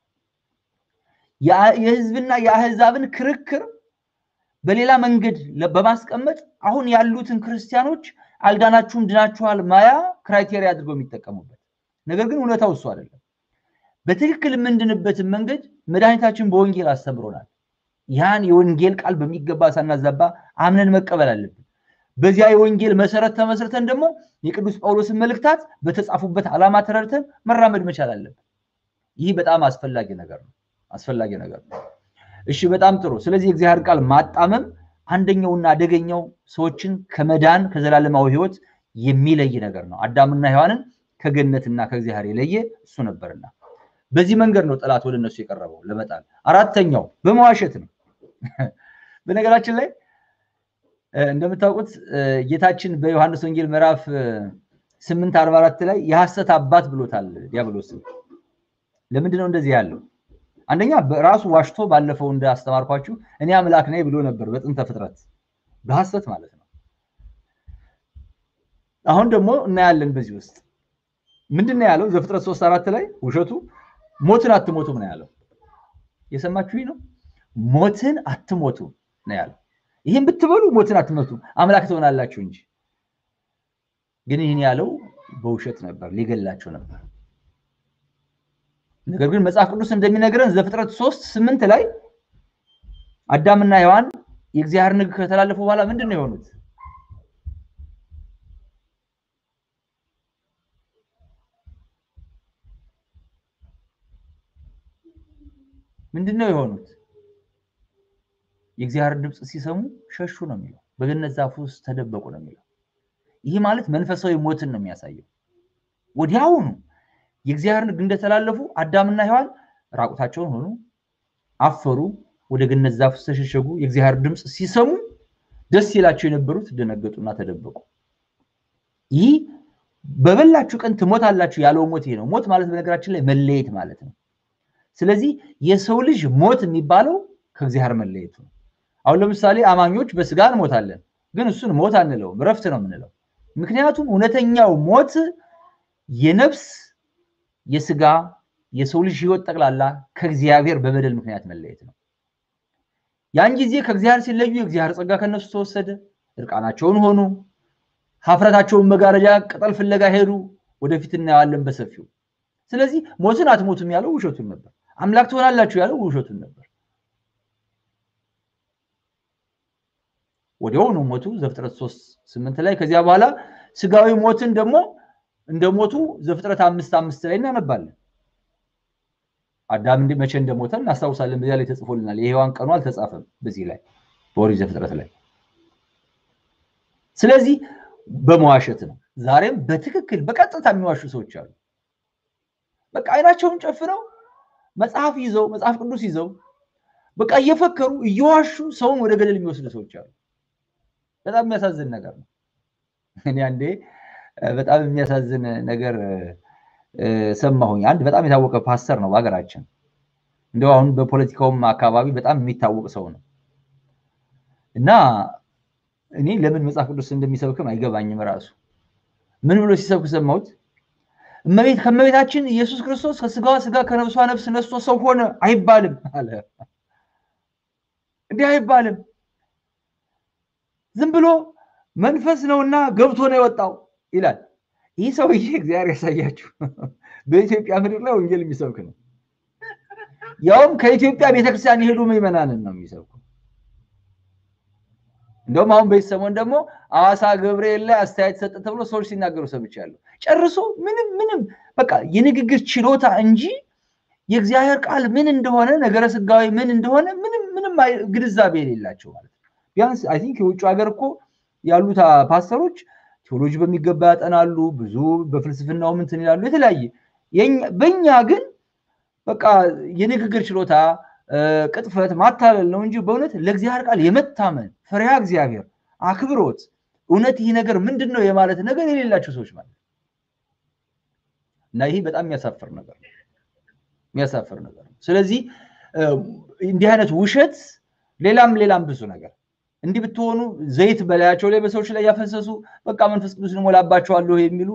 የህዝብና የአህዛብን ክርክር በሌላ መንገድ በማስቀመጥ አሁን ያሉትን ክርስቲያኖች አልዳናችሁም ድናችኋል ማያ ክራይቴሪያ አድርገው የሚጠቀሙበት ነገር ግን እውነታው እሱ አይደለም። በትክክል የምንድንበትን መንገድ መድኃኒታችን በወንጌል አስተምሮናል። ያን የወንጌል ቃል በሚገባ ሳናዛባ አምነን መቀበል አለብን። በዚያ የወንጌል መሰረት ተመስርተን ደግሞ የቅዱስ ጳውሎስን መልእክታት በተጻፉበት ዓላማ ተረድተን መራመድ መቻል አለብን። ይህ በጣም አስፈላጊ ነገር ነው። አስፈላጊ ነገር ነው። እሺ፣ በጣም ጥሩ። ስለዚህ የእግዚአብሔር ቃል ማጣመም አንደኛውና አደገኛው ሰዎችን ከመዳን ከዘላለማዊ ሕይወት የሚለይ ነገር ነው። አዳምና ሔዋንን ከገነትና ከእግዚአብሔር የለየ እሱ ነበርና በዚህ መንገድ ነው ጠላት ወደ እነሱ የቀረበው ለመጣል። አራተኛው በመዋሸት ነው። በነገራችን ላይ እንደምታውቁት ጌታችን በዮሐንስ ወንጌል ምዕራፍ ስምንት አርባ አራት ላይ የሐሰት አባት ብሎታል ዲያብሎስን። ለምንድን ነው እንደዚህ ያለው? አንደኛ በራሱ ዋሽቶ ባለፈው እንዳስተማርኳችሁ እኔ አምላክ ነኝ ብሎ ነበር በጥንተ ፍጥረት በሐሰት ማለት ነው። አሁን ደግሞ እናያለን በዚህ ውስጥ ምንድን ነው ያለው? ዘፍጥረት ሶስት አራት ላይ ውሸቱ ሞትን አትሞቱም ነው ያለው። የሰማችሁ ነው። ሞትን አትሞቱም ነው ያለው። ይህን ብትበሉ ሞትን አትሞቱም አምላክ ትሆናላችሁ እንጂ። ግን ይህን ያለው በውሸት ነበር፣ ሊገላቸው ነበር። ነገር ግን መጽሐፍ ቅዱስ እንደሚነግረን ዘፍጥረት ሶስት ስምንት ላይ አዳምና ሔዋን የእግዚአብሔርን ሕግ ከተላለፉ በኋላ ምንድን ነው የሆኑት? ምንድን ነው የሆኑት? የእግዚአብሔር ድምፅ ሲሰሙ ሸሹ ነው የሚለው። በገነት ዛፍ ውስጥ ተደበቁ ነው የሚለው። ይህ ማለት መንፈሳዊ ሞትን ነው የሚያሳየው። ወዲያውኑ የእግዚአብሔርን ሕግ እንደተላለፉ አዳምና ሔዋን ራቁታቸውን ሆኑ፣ አፈሩ፣ ወደ ገነት ዛፍ ውስጥ ተሸሸጉ። የእግዚአብሔር ድምፅ ሲሰሙ ደስ ይላቸው የነበሩት ደነገጡና ተደበቁ። ይህ በበላችሁ ቀን ትሞታላችሁ ያለው ሞት ይሄ ነው። ሞት ማለት በነገራችን ላይ መለየት ማለት ነው። ስለዚህ የሰው ልጅ ሞት የሚባለው ከእግዚአብሔር መለየቱ ነው። አሁን ለምሳሌ አማኞች በስጋ እንሞታለን፣ ግን እሱን ሞት አንለውም፣ እረፍት ነው የምንለው። ምክንያቱም እውነተኛው ሞት የነፍስ የስጋ የሰው ልጅ ህይወት ጠቅላላ ከእግዚአብሔር በበደል ምክንያት መለየት ነው። ያን ጊዜ ከእግዚአብሔር ሲለዩ የእግዚአብሔር ጸጋ ከነሱ ተወሰደ፣ እርቃናቸውን ሆኑ፣ ሀፍረታቸውን መጋረጃ ቅጠል ፍለጋ ሄዱ። ወደፊት እናየዋለን በሰፊው። ስለዚህ ሞትን አትሞቱም ያለው ውሸቱን ነበር። አምላክ ትሆናላችሁ ያለው ውሸቱን ነበር። ወዲያውኑ ሞቱ። ዘፍጥረት ሶስት ስምንት ላይ ከዚያ በኋላ ስጋዊ ሞትን ደግሞ እንደ ሞቱ ዘፍጥረት አምስት አምስት ላይ እናነባለን። አዳም መቼ እንደሞተ እናስታውሳለን። በዚያ ላይ ተጽፎልናል። የሔዋን ቀኑ አልተጻፈም በዚህ ላይ በኦሪት ዘፍጥረት ላይ። ስለዚህ በመዋሸት ነው። ዛሬም በትክክል በቀጥታ የሚዋሹ ሰዎች አሉ። በቃ አይናቸውን ጨፍነው መጽሐፍ ይዘው መጽሐፍ ቅዱስ ይዘው በቃ እየፈከሩ እየዋሹ ሰውን ወደ ገደል የሚወስዱ ሰዎች አሉ። በጣም የሚያሳዝን ነገር ነው። እኔ አንዴ በጣም የሚያሳዝን ነገር ሰማሁኝ። አንድ በጣም የታወቀ ፓስተር ነው በሀገራችን። እንደው አሁን በፖለቲካውም አካባቢ በጣም የሚታወቅ ሰው ነው እና እኔ ለምን መጽሐፍ ቅዱስ እንደሚሰብክም አይገባኝም ራሱ። ምን ብሎ ሲሰብክ ሰማሁት? እመቤት ከእመቤታችን ኢየሱስ ክርስቶስ ከስጋዋ ስጋ ከነፍሷ ነፍስ ነስቶ ሰው ሆነ አይባልም አለ። እንዲህ አይባልም። ዝም ብሎ መንፈስ ነውና ገብቶ ነው የወጣው ይላል። ይህ ሰውዬ እግዚአብሔር ያሳያችሁ በኢትዮጵያ ምድር ላይ ወንጌል የሚሰብክ ነው። ያውም ከኢትዮጵያ ቤተክርስቲያን የሄዱ ምዕመናንን ነው የሚሰብኩ። እንደውም አሁን በዚህ ሰሞን ደግሞ ሐዋሳ ገብርኤል ላይ አስተያየት ሰጠ ተብሎ ሰዎች ሲናገሩ ሰምቻለሁ። ጨርሶ ምንም ምንም በቃ የንግግር ችሎታ እንጂ የእግዚአብሔር ቃል ምን እንደሆነ ነገረ ስጋዊ ምን እንደሆነ ምንም ምንም ግንዛቤ የሌላቸው ማለት ነው። ቢያንስ አይ ቲንክ የውጭ ሀገር እኮ ያሉት ፓስተሮች ቴዎሎጂ በሚገባ ያጠናሉ፣ ብዙ በፍልስፍናው ምንትን ይላሉ፣ የተለያየ በእኛ ግን በቃ የንግግር ችሎታ ቅጥፈት፣ ማታለል ነው እንጂ በእውነት ለእግዚአብሔር ቃል የመታመን ፍሬያ እግዚአብሔር አክብሮት፣ እውነት ይህ ነገር ምንድን ነው የማለት ነገር የሌላቸው ሰዎች ማለት እና ይሄ በጣም የሚያሳፍር ነገር ነው የሚያሳፍር ነገር ነው። ስለዚህ እንዲህ አይነት ውሸት ሌላም ሌላም ብዙ ነገር እንዲህ ብትሆኑ ዘይት በላያቸው ላይ በሰዎች ላይ ያፈሰሱ በቃ መንፈስ ቅዱስን እሞላባቸዋለሁ የሚሉ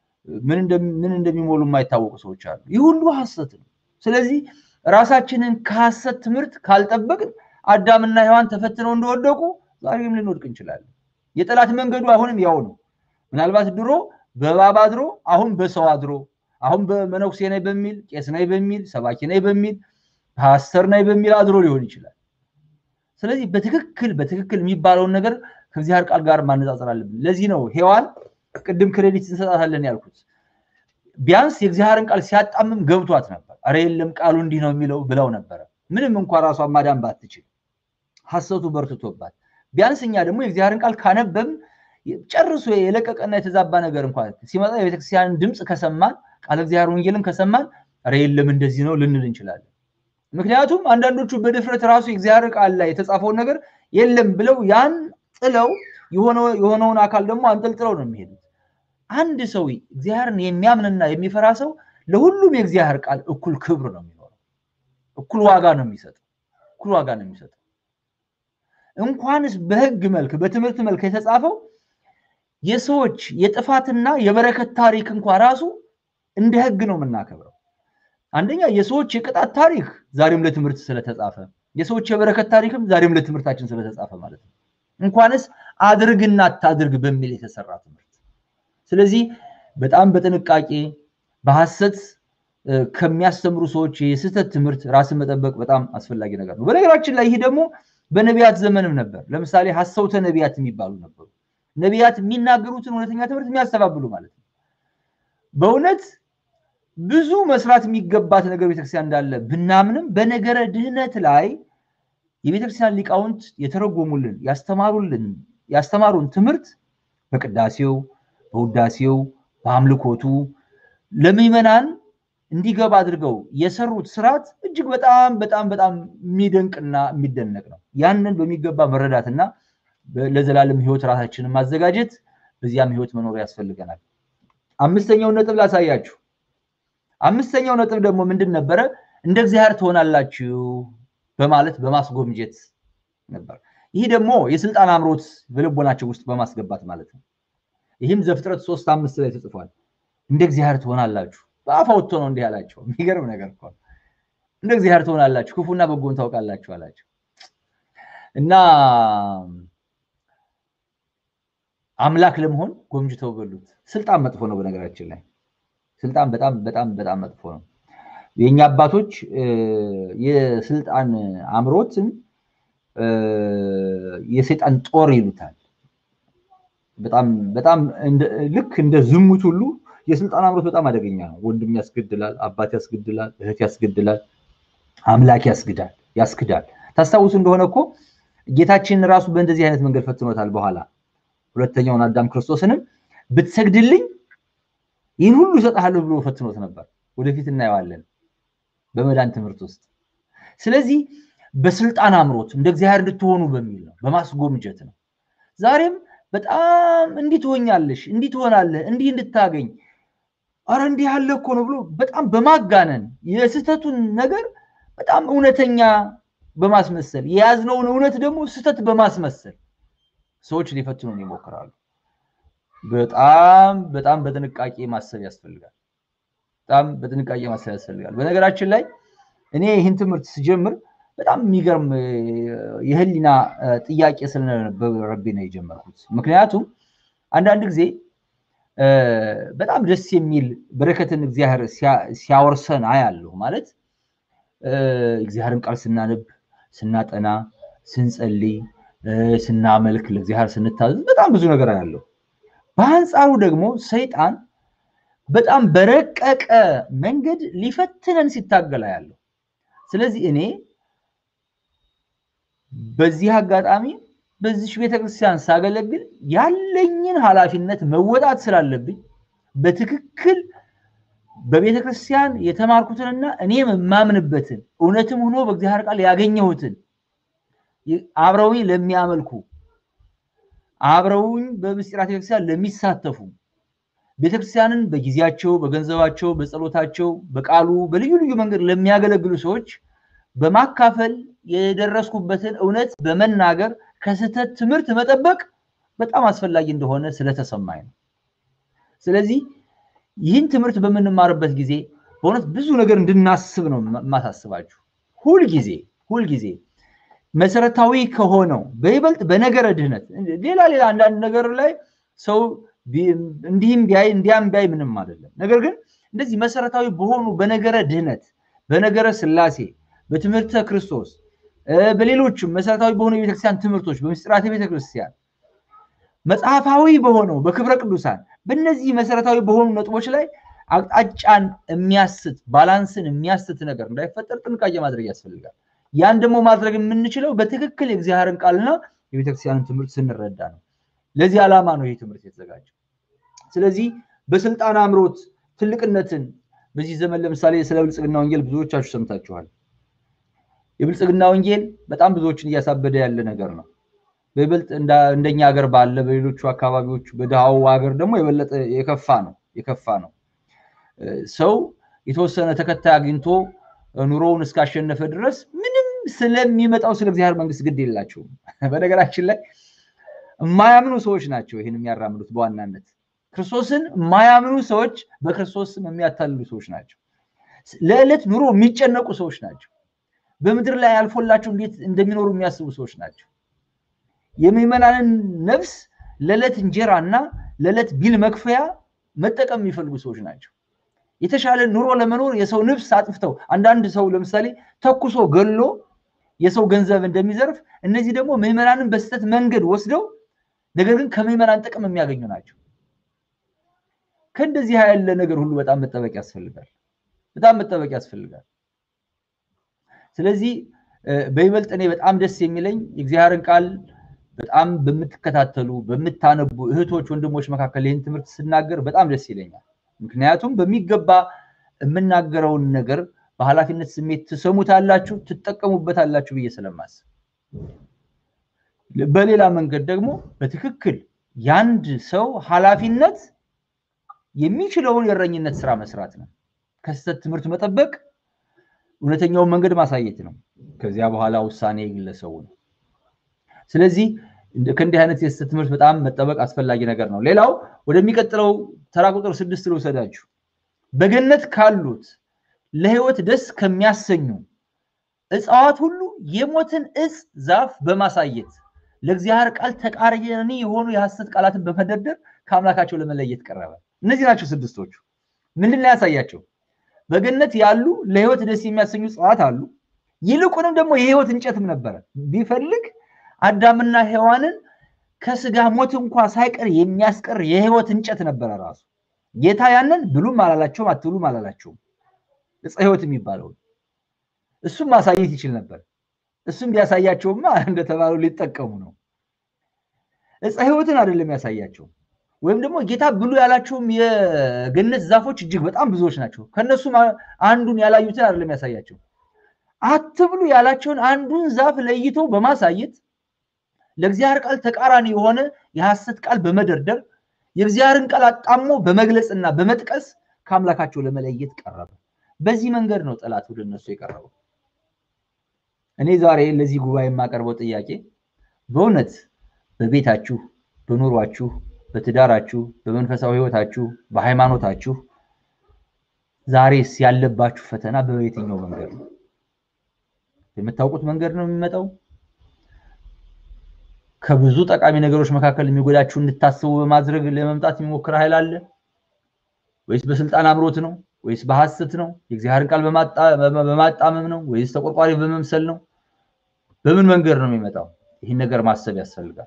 ምን እንደሚሞሉ የማይታወቁ ሰዎች አሉ። ይህ ሁሉ ሐሰት ነው። ስለዚህ ራሳችንን ከሐሰት ትምህርት ካልጠበቅን አዳምና ሔዋን ተፈትነው እንደወደቁ ዛሬም ልንወድቅ እንችላለን። የጠላት መንገዱ አሁንም ያው ነው። ምናልባት ድሮ በእባብ አድሮ አሁን በሰው አድሮ አሁን በመነኩሴ ነኝ በሚል ቄስ ነኝ በሚል ሰባኪ ነኝ በሚል ፓስተር ነኝ በሚል አድሮ ሊሆን ይችላል። ስለዚህ በትክክል በትክክል የሚባለውን ነገር ከእግዚአብሔር ቃል ጋር ማነጻጸር አለብን። ለዚህ ነው ሔዋን ቅድም ክሬዲት እንሰጣታለን ያልኩት። ቢያንስ የእግዚአብሔርን ቃል ሲያጣምም ገብቷት ነበር። አረ የለም ቃሉ እንዲህ ነው የሚለው ብለው ነበረ። ምንም እንኳ ራሷን ማዳን ባትችል ሐሰቱ በርትቶባት፣ ቢያንስ እኛ ደግሞ የእግዚአብሔርን ቃል ካነበብን ጨርሶ የለቀቀና የተዛባ ነገር እንኳ ሲመጣ የቤተክርስቲያንን ድምፅ ከሰማን ቃለ እግዚአብሔር ወንጌልን ከሰማን አረ የለም እንደዚህ ነው ልንል እንችላለን። ምክንያቱም አንዳንዶቹ በድፍረት ራሱ የእግዚአብሔር ቃል ላይ የተጻፈውን ነገር የለም ብለው ያን ጥለው የሆነውን አካል ደግሞ አንጠልጥለው ነው የሚሄዱት። አንድ ሰው እግዚአብሔርን የሚያምንና የሚፈራ ሰው ለሁሉም የእግዚአብሔር ቃል እኩል ክብር ነው የሚኖረው፣ እኩል ዋጋ ነው የሚሰጠው፣ እኩል ዋጋ ነው የሚሰጠው። እንኳንስ በሕግ መልክ በትምህርት መልክ የተጻፈው የሰዎች የጥፋትና የበረከት ታሪክ እንኳ ራሱ እንደ ሕግ ነው የምናከብረው። አንደኛ የሰዎች የቅጣት ታሪክ ዛሬም ለትምህርት ስለተጻፈ፣ የሰዎች የበረከት ታሪክም ዛሬም ለትምህርታችን ስለተጻፈ ማለት ነው። እንኳንስ አድርግና አታድርግ በሚል የተሰራ ትምህርት። ስለዚህ በጣም በጥንቃቄ በሐሰት ከሚያስተምሩ ሰዎች የስህተት ትምህርት ራስን መጠበቅ በጣም አስፈላጊ ነገር ነው። በነገራችን ላይ ይህ ደግሞ በነቢያት ዘመንም ነበር። ለምሳሌ ሐሰውተ ነቢያት የሚባሉ ነበሩ። ነቢያት የሚናገሩትን እውነተኛ ትምህርት የሚያስተባብሉ ማለት ነው። በእውነት ብዙ መስራት የሚገባት ነገር ቤተክርስቲያን እንዳለ ብናምንም በነገረ ድህነት ላይ የቤተክርስቲያን ሊቃውንት የተረጎሙልን ያስተማሩልን ያስተማሩን ትምህርት በቅዳሴው፣ በውዳሴው፣ በአምልኮቱ ለምዕመናን እንዲገባ አድርገው የሰሩት ስርዓት እጅግ በጣም በጣም በጣም የሚደንቅና የሚደነቅ ነው። ያንን በሚገባ መረዳትና ለዘላለም ሕይወት ራሳችንን ማዘጋጀት በዚያም ሕይወት መኖር ያስፈልገናል። አምስተኛውን ነጥብ ላሳያችሁ። አምስተኛው ነጥብ ደግሞ ምንድን ነበረ? እንደ እግዚአብሔር ትሆናላችሁ በማለት በማስጎምጀት ነበር። ይህ ደግሞ የስልጣን አምሮት በልቦናቸው ውስጥ በማስገባት ማለት ነው። ይህም ዘፍጥረት ሶስት አምስት ላይ ተጽፏል። እንደ እግዚአብሔር ትሆናላችሁ በአፍ አውጥቶ ነው እንዲህ አላቸው። የሚገርም ነገር እኮ እንደ እግዚአብሔር ትሆናላችሁ፣ ክፉና በጎን ታውቃላችሁ አላቸው እና አምላክ ለመሆን ጎምጅተው በሉት። ስልጣን መጥፎ ነው። በነገራችን ላይ ስልጣን በጣም በጣም በጣም መጥፎ ነው። የእኛ አባቶች የስልጣን አምሮትን የሰይጣን ጦር ይሉታል። በጣም በጣም ልክ እንደ ዝሙት ሁሉ የስልጣን አምሮት በጣም አደገኛ ነው። ወንድም ያስገድላል፣ አባት ያስገድላል፣ እህት ያስገድላል፣ አምላክ ያስግዳል ያስክዳል። ታስታውሱ እንደሆነ እኮ ጌታችንን ራሱ በእንደዚህ አይነት መንገድ ፈትኖታል። በኋላ ሁለተኛውን አዳም ክርስቶስንም ብትሰግድልኝ ይህን ሁሉ እሰጥሃለሁ ብሎ ፈትኖት ነበር። ወደፊት እናየዋለን በመዳን ትምህርት ውስጥ። ስለዚህ በስልጣን አምሮት እንደ እግዚአብሔር እንድትሆኑ በሚል ነው፣ በማስጎምጀት ነው። ዛሬም በጣም እንዲህ ትሆኛለሽ፣ እንዲህ ትሆናለህ፣ እንዲህ እንድታገኝ አረ እንዲህ ያለ እኮ ነው ብሎ በጣም በማጋነን የስህተቱን ነገር በጣም እውነተኛ በማስመሰል የያዝነውን እውነት ደግሞ ስህተት በማስመሰል ሰዎች ሊፈትኑን ይሞክራሉ። በጣም በጣም በጥንቃቄ ማሰብ ያስፈልጋል። በጣም በጥንቃቄ ማሰብ ያስፈልጋል። በነገራችን ላይ እኔ ይህን ትምህርት ስጀምር በጣም የሚገርም የህሊና ጥያቄ ስለነበረብኝ ነው የጀመርኩት። ምክንያቱም አንዳንድ ጊዜ በጣም ደስ የሚል በረከትን እግዚአብሔር ሲያወርሰን አያለሁ። ማለት እግዚአብሔርን ቃል ስናነብ፣ ስናጠና፣ ስንጸልይ፣ ስናመልክ፣ ለእግዚአብሔር ስንታዘዝ በጣም ብዙ ነገር አያለሁ። በአንጻሩ ደግሞ ሰይጣን በጣም በረቀቀ መንገድ ሊፈትነን ሲታገል አያለሁ። ስለዚህ እኔ በዚህ አጋጣሚ በዚች ቤተክርስቲያን ሳገለግል ያለኝን ኃላፊነት መወጣት ስላለብኝ በትክክል በቤተክርስቲያን የተማርኩትንና እኔም የማምንበትን እውነትም ሆኖ በእግዚአብሔር ቃል ያገኘሁትን አብረውኝ ለሚያመልኩ አብረውኝ በምስጢራት ቤተክርስቲያን ለሚሳተፉ ቤተክርስቲያንን በጊዜያቸው፣ በገንዘባቸው፣ በጸሎታቸው፣ በቃሉ በልዩ ልዩ መንገድ ለሚያገለግሉ ሰዎች በማካፈል የደረስኩበትን እውነት በመናገር ከስህተት ትምህርት መጠበቅ በጣም አስፈላጊ እንደሆነ ስለተሰማኝ ነው። ስለዚህ ይህን ትምህርት በምንማርበት ጊዜ በእውነት ብዙ ነገር እንድናስብ ነው የማሳስባችሁ። ሁልጊዜ ሁልጊዜ መሰረታዊ ከሆነው በይበልጥ በነገረ ድህነት ሌላ ሌላ አንዳንድ ነገር ላይ ሰው እንዲህም ቢያይ እንዲያም ቢያይ ምንም አይደለም። ነገር ግን እንደዚህ መሰረታዊ በሆኑ በነገረ ድህነት፣ በነገረ ስላሴ፣ በትምህርተ ክርስቶስ፣ በሌሎችም መሰረታዊ በሆኑ የቤተክርስቲያን ትምህርቶች፣ በምስጢራተ ቤተክርስቲያን መጽሐፋዊ በሆነው በክብረ ቅዱሳን በእነዚህ መሰረታዊ በሆኑ ነጥቦች ላይ አቅጣጫን የሚያስት ባላንስን የሚያስት ነገር እንዳይፈጠር ጥንቃቄ ማድረግ ያስፈልጋል። ያን ደግሞ ማድረግ የምንችለው በትክክል የእግዚአብሔርን ቃልና የቤተክርስቲያንን ትምህርት ስንረዳ ነው። ለዚህ ዓላማ ነው ይህ ትምህርት የተዘጋጀው። ስለዚህ በስልጣን አምሮት ትልቅነትን በዚህ ዘመን ለምሳሌ ስለ ብልጽግና ወንጌል ብዙዎቻችሁ ሰምታችኋል። የብልጽግና ወንጌል በጣም ብዙዎችን እያሳበደ ያለ ነገር ነው። በይበልጥ እንደኛ ሀገር ባለ በሌሎቹ አካባቢዎች በድሃው ሀገር ደግሞ የበለጠ የከፋ ነው የከፋ ነው። ሰው የተወሰነ ተከታይ አግኝቶ ኑሮውን እስካሸነፈ ድረስ ምንም ስለሚመጣው ስለ እግዚአብሔር መንግስት ግድ የላቸውም። በነገራችን ላይ የማያምኑ ሰዎች ናቸው ይህን የሚያራምዱት በዋናነት ክርስቶስን የማያምኑ ሰዎች በክርስቶስ ስም የሚያታልሉ ሰዎች ናቸው። ለዕለት ኑሮ የሚጨነቁ ሰዎች ናቸው። በምድር ላይ አልፎላቸው እንዴት እንደሚኖሩ የሚያስቡ ሰዎች ናቸው። የምዕመናንን ነፍስ ለዕለት እንጀራ እና ለዕለት ቢል መክፈያ መጠቀም የሚፈልጉ ሰዎች ናቸው። የተሻለ ኑሮ ለመኖር የሰው ነፍስ አጥፍተው አንዳንድ ሰው ለምሳሌ ተኩሶ ገሎ የሰው ገንዘብ እንደሚዘርፍ እነዚህ ደግሞ ምዕመናንን በስህተት መንገድ ወስደው ነገር ግን ከምዕመናን ጥቅም የሚያገኙ ናቸው። ከእንደዚህ ያለ ነገር ሁሉ በጣም መጠበቅ ያስፈልጋል። በጣም መጠበቅ ያስፈልጋል። ስለዚህ በይበልጥ እኔ በጣም ደስ የሚለኝ የእግዚአብሔርን ቃል በጣም በምትከታተሉ በምታነቡ እህቶች፣ ወንድሞች መካከል ይህን ትምህርት ስናገር በጣም ደስ ይለኛል። ምክንያቱም በሚገባ የምናገረውን ነገር በኃላፊነት ስሜት ትሰሙታላችሁ፣ ትጠቀሙበታላችሁ ብዬ ስለማስብ በሌላ መንገድ ደግሞ በትክክል የአንድ ሰው ኃላፊነት የሚችለውን የእረኝነት ስራ መስራት ነው። ከስህተት ትምህርት መጠበቅ፣ እውነተኛውን መንገድ ማሳየት ነው። ከዚያ በኋላ ውሳኔ የግለሰቡ ነው። ስለዚህ ከእንዲህ አይነት የስህተት ትምህርት በጣም መጠበቅ አስፈላጊ ነገር ነው። ሌላው ወደሚቀጥለው ተራ ቁጥር ስድስት ልውሰዳችሁ። በገነት ካሉት ለሕይወት ደስ ከሚያሰኙ እጽዋት ሁሉ የሞትን እጽ ዛፍ በማሳየት ለእግዚአብሔር ቃል ተቃራኒ የሆኑ የሐሰት ቃላትን በመደርደር ከአምላካቸው ለመለየት ቀረበ። እነዚህ ናቸው ስድስቶቹ። ምንድን ነው ያሳያቸው? በገነት ያሉ ለሕይወት ደስ የሚያሰኙ እጽዋት አሉ። ይልቁንም ደግሞ የሕይወት እንጨትም ነበረ። ቢፈልግ አዳምና ሔዋንን ከስጋ ሞት እንኳ ሳይቀር የሚያስቀር የሕይወት እንጨት ነበረ ራሱ። ጌታ ያንን ብሉም አላላቸውም፣ አትብሉም አላላቸውም። ዕፀ ሕይወት የሚባለው እሱም ማሳየት ይችል ነበር። እሱም ቢያሳያቸውማ እንደተባለው ሊጠቀሙ ነው። ዕፀ ሕይወትን አይደለም ያሳያቸው፣ ወይም ደግሞ ጌታ ብሉ ያላቸውም የገነት ዛፎች እጅግ በጣም ብዙዎች ናቸው። ከእነሱም አንዱን ያላዩትን አይደለም ያሳያቸው። አትብሉ ያላቸውን አንዱን ዛፍ ለይቶ በማሳየት ለእግዚአብሔር ቃል ተቃራኒ የሆነ የሐሰት ቃል በመደርደር የእግዚአብሔርን ቃል አጣሞ በመግለጽና በመጥቀስ ከአምላካቸው ለመለየት ቀረበ። በዚህ መንገድ ነው ጠላት ወደ እነሱ የቀረበው። እኔ ዛሬ ለዚህ ጉባኤ የማቀርበው ጥያቄ በእውነት በቤታችሁ፣ በኑሯችሁ፣ በትዳራችሁ፣ በመንፈሳዊ ሕይወታችሁ፣ በሃይማኖታችሁ ዛሬስ ያለባችሁ ፈተና በየትኛው መንገድ ነው? የምታውቁት መንገድ ነው የሚመጣው? ከብዙ ጠቃሚ ነገሮች መካከል የሚጎዳችሁ እንድታስቡ በማድረግ ለመምጣት የሚሞክር ኃይል አለ ወይስ በስልጣን አምሮት ነው ወይስ በሐሰት ነው? የእግዚአብሔርን ቃል በማጣመም ነው ወይስ ተቆርቋሪ በመምሰል ነው? በምን መንገድ ነው የሚመጣው? ይህን ነገር ማሰብ ያስፈልጋል።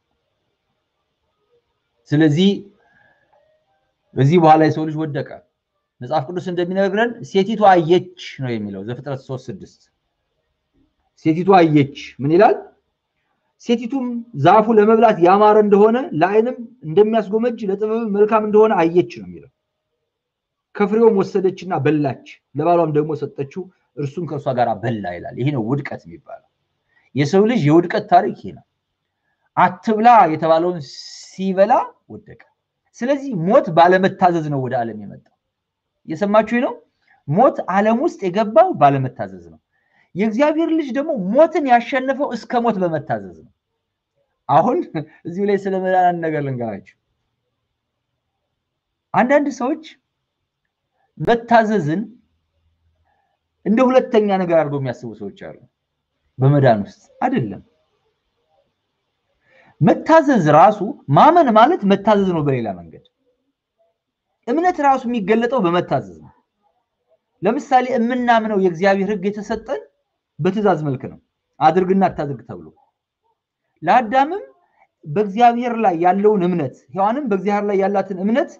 ስለዚህ በዚህ በኋላ የሰው ልጅ ወደቀ። መጽሐፍ ቅዱስ እንደሚነግረን ሴቲቱ አየች ነው የሚለው ዘፍጥረት ሶስት ስድስት ሴቲቱ አየች ምን ይላል? ሴቲቱም ዛፉ ለመብላት ያማረ እንደሆነ ለዓይንም እንደሚያስጎመጅ ለጥበብ መልካም እንደሆነ አየች ነው የሚለው። ከፍሬውም ወሰደችና በላች፣ ለባሏም ደግሞ ሰጠችው፣ እርሱም ከእርሷ ጋር በላ ይላል። ይሄ ነው ውድቀት የሚባለው። የሰው ልጅ የውድቀት ታሪክ ይሄ ነው። አትብላ የተባለውን ሲበላ ወደቀ። ስለዚህ ሞት ባለመታዘዝ ነው ወደ ዓለም የመጣው። እየሰማችሁ ነው። ሞት ዓለም ውስጥ የገባው ባለመታዘዝ ነው። የእግዚአብሔር ልጅ ደግሞ ሞትን ያሸነፈው እስከ ሞት በመታዘዝ ነው። አሁን እዚሁ ላይ ስለ መዳን ነገር ልንገራችሁ። አንዳንድ ሰዎች መታዘዝን እንደ ሁለተኛ ነገር አድርገው የሚያስቡ ሰዎች አሉ። በመዳን ውስጥ አይደለም። መታዘዝ ራሱ ማመን ማለት መታዘዝ ነው። በሌላ መንገድ እምነት ራሱ የሚገለጠው በመታዘዝ ነው። ለምሳሌ የምናምነው የእግዚአብሔር ሕግ የተሰጠን በትእዛዝ መልክ ነው። አድርግና አታድርግ ተብሎ ለአዳምም በእግዚአብሔር ላይ ያለውን እምነት ሔዋንም በእግዚአብሔር ላይ ያላትን እምነት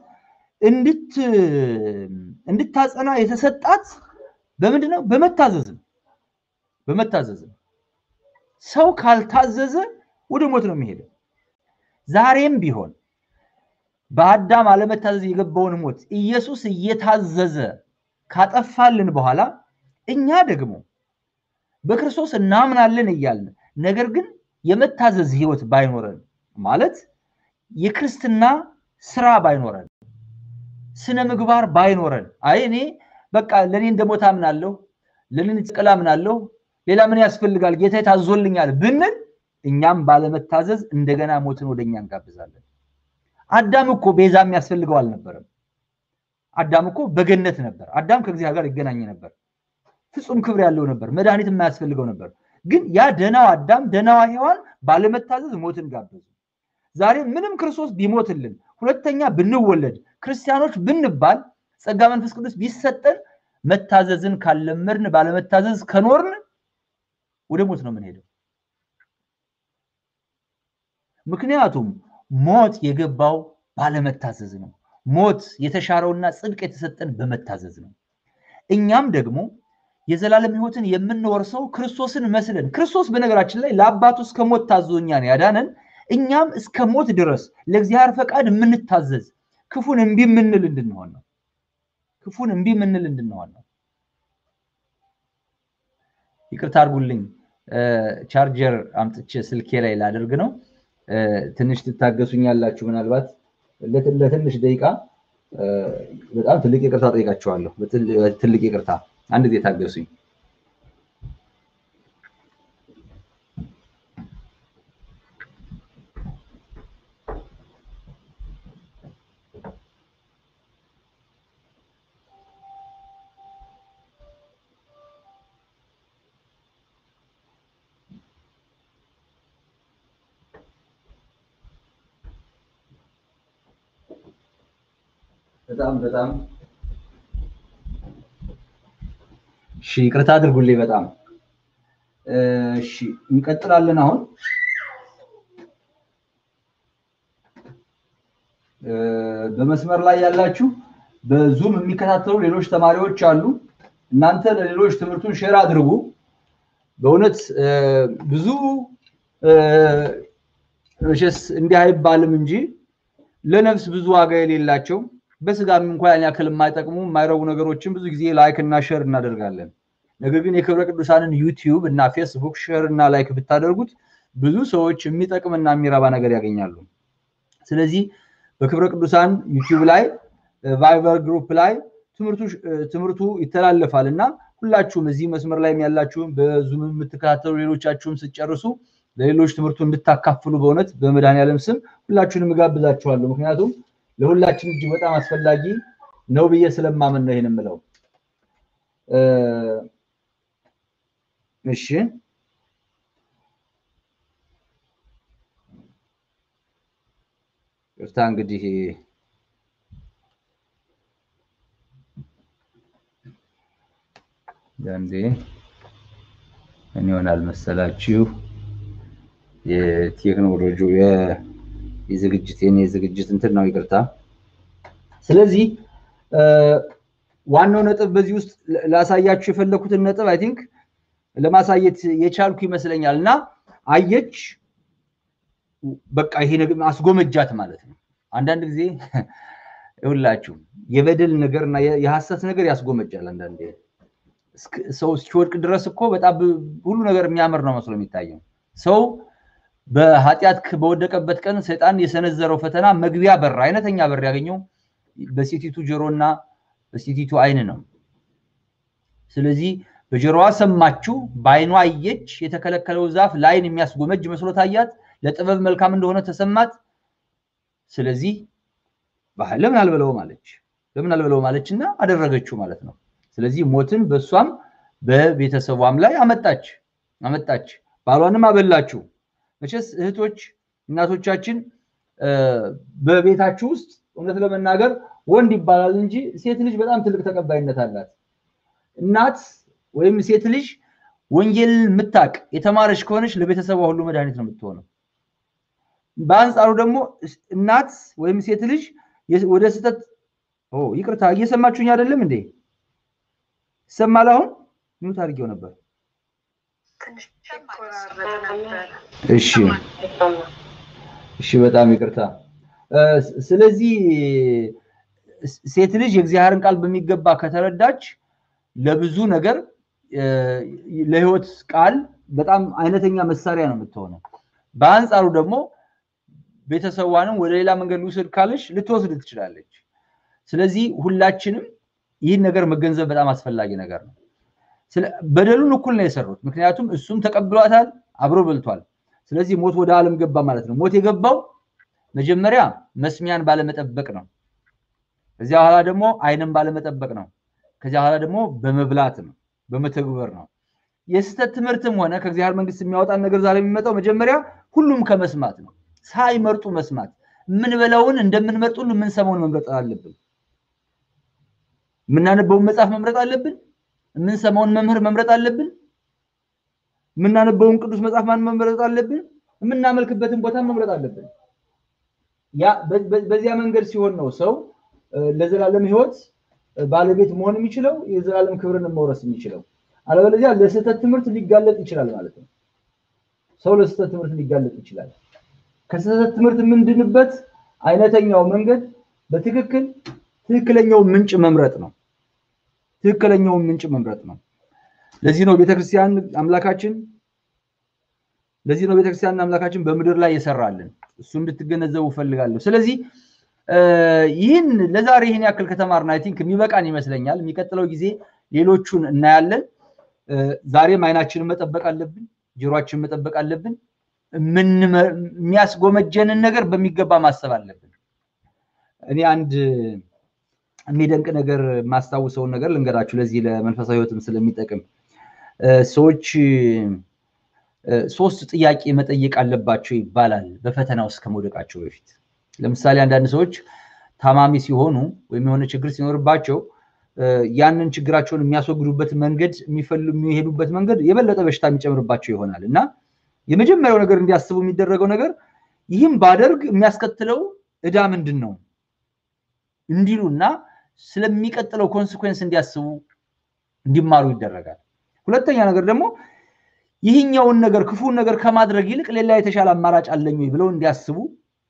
እንድታጸና የተሰጣት በምንድን ነው? በመታዘዝ ነው። በመታዘዝ ነው። ሰው ካልታዘዘ ወደ ሞት ነው የሚሄደው። ዛሬም ቢሆን በአዳም አለመታዘዝ የገባውን ሞት ኢየሱስ እየታዘዘ ካጠፋልን በኋላ እኛ ደግሞ በክርስቶስ እናምናለን እያልን ነገር ግን የመታዘዝ ህይወት ባይኖረን ማለት የክርስትና ስራ ባይኖረን ስነ ምግባር ባይኖረን አይ እኔ በቃ ለእኔ እንደሞት አምናለሁ፣ ለእኔ ጥቅል አምናለሁ፣ ሌላ ምን ያስፈልጋል ጌታ ታዞልኛል ብንል እኛም ባለመታዘዝ እንደገና ሞትን ወደ እኛ እንጋብዛለን። አዳም እኮ ቤዛ የሚያስፈልገው አልነበረም። አዳም እኮ በገነት ነበር። አዳም ከእግዚአብሔር ጋር ይገናኝ ነበር። ፍጹም ክብር ያለው ነበር። መድኃኒት የማያስፈልገው ነበር። ግን ያ ደናው አዳም ደናዋ ሔዋን ባለመታዘዝ ሞትን ጋበዙ። ዛሬ ምንም ክርስቶስ ቢሞትልን ሁለተኛ ብንወለድ ክርስቲያኖች ብንባል ጸጋ መንፈስ ቅዱስ ቢሰጠን መታዘዝን ካለመድን ባለመታዘዝ ከኖርን ወደ ሞት ነው የምንሄደው። ምክንያቱም ሞት የገባው ባለመታዘዝ ነው። ሞት የተሻረውና ጽድቅ የተሰጠን በመታዘዝ ነው። እኛም ደግሞ የዘላለም ሕይወትን የምንወርሰው ክርስቶስን መስለን ክርስቶስ በነገራችን ላይ ለአባቱ እስከ ሞት ታዞ እኛን ያዳነን እኛም እስከ ሞት ድረስ ለእግዚአብሔር ፈቃድ የምንታዘዝ ክፉን እምቢ የምንል እንድንሆን ነው። ክፉን እምቢ የምንል እንድንሆን ነው። ይቅርታ አድርጉልኝ፣ ቻርጀር አምጥቼ ስልኬ ላይ ላደርግ ነው። ትንሽ ትታገሱኛላችሁ። ምናልባት ለትንሽ ደቂቃ በጣም ትልቅ ይቅርታ ጠይቃችኋለሁ። ትልቅ ይቅርታ፣ አንድ ጊዜ ታገሱኝ። በጣም በጣም እሺ፣ ይቅርታ አድርጉልኝ። በጣም እሺ፣ እንቀጥላለን። አሁን በመስመር ላይ ያላችሁ በዙም የሚከታተሉ ሌሎች ተማሪዎች አሉ። እናንተ ለሌሎች ትምህርቱን ሼር አድርጉ። በእውነት ብዙ መቼስ እንዲህ አይባልም እንጂ ለነፍስ ብዙ ዋጋ የሌላቸው በስጋም እንኳን ያን ያክል የማይጠቅሙ የማይረቡ ነገሮችን ብዙ ጊዜ ላይክ እና ሼር እናደርጋለን። ነገር ግን የክብረ ቅዱሳንን ዩቲዩብ እና ፌስቡክ ሼር እና ላይክ ብታደርጉት ብዙ ሰዎች የሚጠቅምና የሚረባ ነገር ያገኛሉ። ስለዚህ በክብረ ቅዱሳን ዩቲዩብ ላይ ቫይበር ግሩፕ ላይ ትምህርቱ ይተላለፋል እና ሁላችሁም እዚህ መስመር ላይ ያላችሁም በዙም የምትከታተሉ ሌሎቻችሁም ስጨርሱ ለሌሎች ትምህርቱ እንድታካፍሉ በእውነት በመድኃኔዓለም ስም ሁላችሁንም እጋብዛችኋለሁ። ምክንያቱም ለሁላችን እጅግ በጣም አስፈላጊ ነው ብዬ ስለማመን ነው ይህን የምለው። እሺ ቅርታ እንግዲህ አንዴ ምን ይሆናል መሰላችሁ የቴክኖሎጂ የዝግጅት የኔ ዝግጅት እንትን ነው፣ ይቅርታ። ስለዚህ ዋናው ነጥብ በዚህ ውስጥ ላሳያችሁ የፈለኩትን ነጥብ አይ ቲንክ ለማሳየት የቻልኩ ይመስለኛል። እና አየች በቃ ይሄ ነገር አስጎመጃት ማለት ነው። አንዳንድ ጊዜ ይሁላችሁ የበደል ነገር እና የሐሰት ነገር ያስጎመጃል። አንዳንዴ ሰው እስኪወድቅ ድረስ እኮ በጣም ሁሉ ነገር የሚያምር ነው መስሎ የሚታየው ሰው በኃጢአት በወደቀበት ቀን ሰይጣን የሰነዘረው ፈተና መግቢያ በር አይነተኛ በር ያገኘው በሴቲቱ ጆሮና በሴቲቱ አይን ነው። ስለዚህ በጆሮዋ ሰማችው፣ በአይኗ አየች። የተከለከለው ዛፍ ለአይን የሚያስጎመጅ መስሎ ታያት፣ ለጥበብ መልካም እንደሆነ ተሰማት። ስለዚህ ለምን አልበለውም አለች። ለምን አልበለውም አለች እና አደረገችው ማለት ነው። ስለዚህ ሞትን በእሷም በቤተሰቧም ላይ አመጣች አመጣች። ባሏንም አበላችው። መቼስ እህቶች እናቶቻችን በቤታችሁ ውስጥ እውነት ለመናገር ወንድ ይባላል እንጂ ሴት ልጅ በጣም ትልቅ ተቀባይነት አላት። እናት ወይም ሴት ልጅ ወንጌል የምታቅ የተማረች ከሆነች ለቤተሰቧ ሁሉ መድኃኒት ነው የምትሆነው። በአንጻሩ ደግሞ እናት ወይም ሴት ልጅ ወደ ስህተት ይቅርታ፣ እየሰማችሁኝ አይደለም እንዴ? ይሰማል? አሁን ሚውት አድርጌው ነበር። እሺ እሺ፣ በጣም ይቅርታ። ስለዚህ ሴት ልጅ የእግዚአብሔርን ቃል በሚገባ ከተረዳች ለብዙ ነገር ለሕይወት ቃል በጣም አይነተኛ መሳሪያ ነው የምትሆነው። በአንጻሩ ደግሞ ቤተሰቧንም ወደ ሌላ መንገድ ልውሰድ ካለች ልትወስድ ትችላለች። ስለዚህ ሁላችንም ይህን ነገር መገንዘብ በጣም አስፈላጊ ነገር ነው። በደሉን እኩል ነው የሰሩት። ምክንያቱም እሱም ተቀብሏታል፣ አብሮ በልቷል። ስለዚህ ሞት ወደ ዓለም ገባ ማለት ነው። ሞት የገባው መጀመሪያ መስሚያን ባለመጠበቅ ነው። ከዚያ በኋላ ደግሞ ዓይንን ባለመጠበቅ ነው። ከዚያ በኋላ ደግሞ በመብላት ነው፣ በመተግበር ነው። የስህተት ትምህርትም ሆነ ከእግዚአብሔር መንግስት የሚያወጣን ነገር ዛሬ የሚመጣው መጀመሪያ ሁሉም ከመስማት ነው። ሳይመርጡ መስማት። የምንበላውን እንደምንመርጥ ሁሉ የምንሰማውን መምረጥ አለብን። የምናነበውን መጽሐፍ መምረጥ አለብን። የምንሰማውን መምህር መምረጥ አለብን። የምናነበውን ቅዱስ መጽሐፍ ማን መምረጥ አለብን። የምናመልክበትን ቦታ መምረጥ አለብን። ያ በዚያ መንገድ ሲሆን ነው ሰው ለዘላለም ሕይወት ባለቤት መሆን የሚችለው የዘላለም ክብርን መውረስ የሚችለው። አለበለዚያ ለስህተት ትምህርት ሊጋለጥ ይችላል ማለት ነው። ሰው ለስህተት ትምህርት ሊጋለጥ ይችላል። ከስህተት ትምህርት የምንድንበት አይነተኛው መንገድ በትክክል ትክክለኛውን ምንጭ መምረጥ ነው። ትክክለኛውን ምንጭ መምረጥ ነው። ለዚህ ነው ቤተክርስቲያን አምላካችን ለዚህ ነው ቤተክርስቲያን አምላካችን በምድር ላይ የሰራልን። እሱ እንድትገነዘቡ ፈልጋለሁ። ስለዚህ ይህን ለዛሬ ይህን ያክል ከተማርን አይ ቲንክ የሚበቃን ይመስለኛል። የሚቀጥለው ጊዜ ሌሎቹን እናያለን። ዛሬም አይናችንን መጠበቅ አለብን፣ ጆሮአችንን መጠበቅ አለብን። የሚያስጎመጀንን ነገር በሚገባ ማሰብ አለብን። እኔ አንድ የሚደንቅ ነገር የማስታውሰውን ነገር ልንገራችሁ። ለዚህ ለመንፈሳዊ ሕይወትም ስለሚጠቅም ሰዎች ሶስት ጥያቄ መጠየቅ አለባቸው ይባላል በፈተና ውስጥ ከመውደቃቸው በፊት። ለምሳሌ አንዳንድ ሰዎች ታማሚ ሲሆኑ ወይም የሆነ ችግር ሲኖርባቸው ያንን ችግራቸውን የሚያስወግዱበት መንገድ የሚሄዱበት መንገድ የበለጠ በሽታ የሚጨምርባቸው ይሆናል እና የመጀመሪያው ነገር እንዲያስቡ የሚደረገው ነገር ይህም ባደርግ የሚያስከትለው ዕዳ ምንድን ነው እንዲሉና ስለሚቀጥለው ኮንስኮንስ እንዲያስቡ እንዲማሩ ይደረጋል። ሁለተኛ ነገር ደግሞ ይህኛውን ነገር ክፉን ነገር ከማድረግ ይልቅ ሌላ የተሻለ አማራጭ አለኝ ወይ ብለው እንዲያስቡ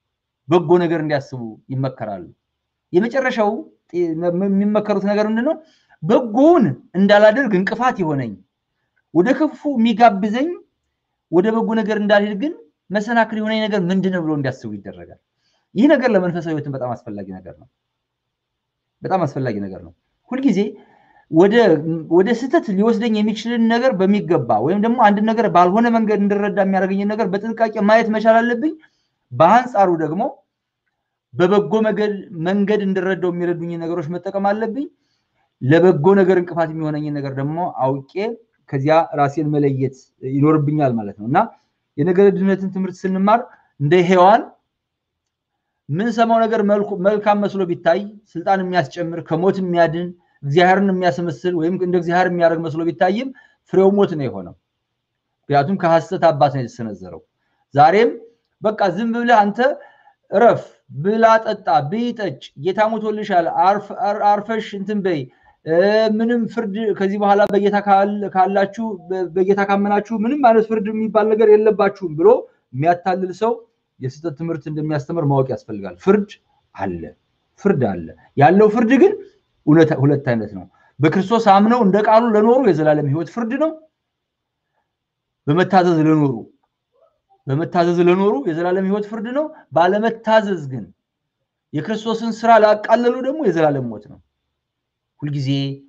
በጎ ነገር እንዲያስቡ ይመከራሉ። የመጨረሻው የሚመከሩት ነገር ምንድን ነው? በጎውን እንዳላደርግ እንቅፋት የሆነኝ ወደ ክፉ የሚጋብዘኝ ወደ በጎ ነገር እንዳልሄድ ግን መሰናክል የሆነኝ ነገር ምንድን ነው ብሎ እንዲያስቡ ይደረጋል። ይህ ነገር ለመንፈሳዊ ሕይወትን በጣም አስፈላጊ ነገር ነው። በጣም አስፈላጊ ነገር ነው። ሁልጊዜ ወደ ስህተት ሊወስደኝ የሚችልን ነገር በሚገባ ወይም ደግሞ አንድ ነገር ባልሆነ መንገድ እንድረዳ የሚያደርገኝን ነገር በጥንቃቄ ማየት መቻል አለብኝ። በአንጻሩ ደግሞ በበጎ መንገድ እንድረዳው የሚረዱኝ ነገሮች መጠቀም አለብኝ። ለበጎ ነገር እንቅፋት የሚሆነኝን ነገር ደግሞ አውቄ ከዚያ ራሴን መለየት ይኖርብኛል ማለት ነው እና የነገረ ድህነትን ትምህርት ስንማር እንደ ሔዋን የምንሰማው ነገር መልካም መስሎ ቢታይ ስልጣን የሚያስጨምር ከሞት የሚያድን እግዚአብሔርን የሚያስመስል ወይም እንደ እግዚአብሔር የሚያደርግ መስሎ ቢታይም ፍሬው ሞት ነው የሆነው። ምክንያቱም ከሐሰት አባት ነው የተሰነዘረው። ዛሬም በቃ ዝም ብለህ አንተ እረፍ፣ ብላ፣ ጠጣ፣ ብይ፣ ጠጭ፣ ጌታ ሞቶልሻል፣ አርፈሽ እንትን በይ፣ ምንም ፍርድ ከዚህ በኋላ በጌታ ካላችሁ በጌታ ካመናችሁ ምንም አይነት ፍርድ የሚባል ነገር የለባችሁም ብሎ የሚያታልል ሰው የስህተት ትምህርት እንደሚያስተምር ማወቅ ያስፈልጋል። ፍርድ አለ፣ ፍርድ አለ። ያለው ፍርድ ግን ሁለት አይነት ነው። በክርስቶስ አምነው እንደ ቃሉ ለኖሩ የዘላለም ሕይወት ፍርድ ነው። በመታዘዝ ለኖሩ በመታዘዝ ለኖሩ የዘላለም ሕይወት ፍርድ ነው። ባለመታዘዝ ግን የክርስቶስን ስራ ላቃለሉ ደግሞ የዘላለም ሞት ነው። ሁልጊዜ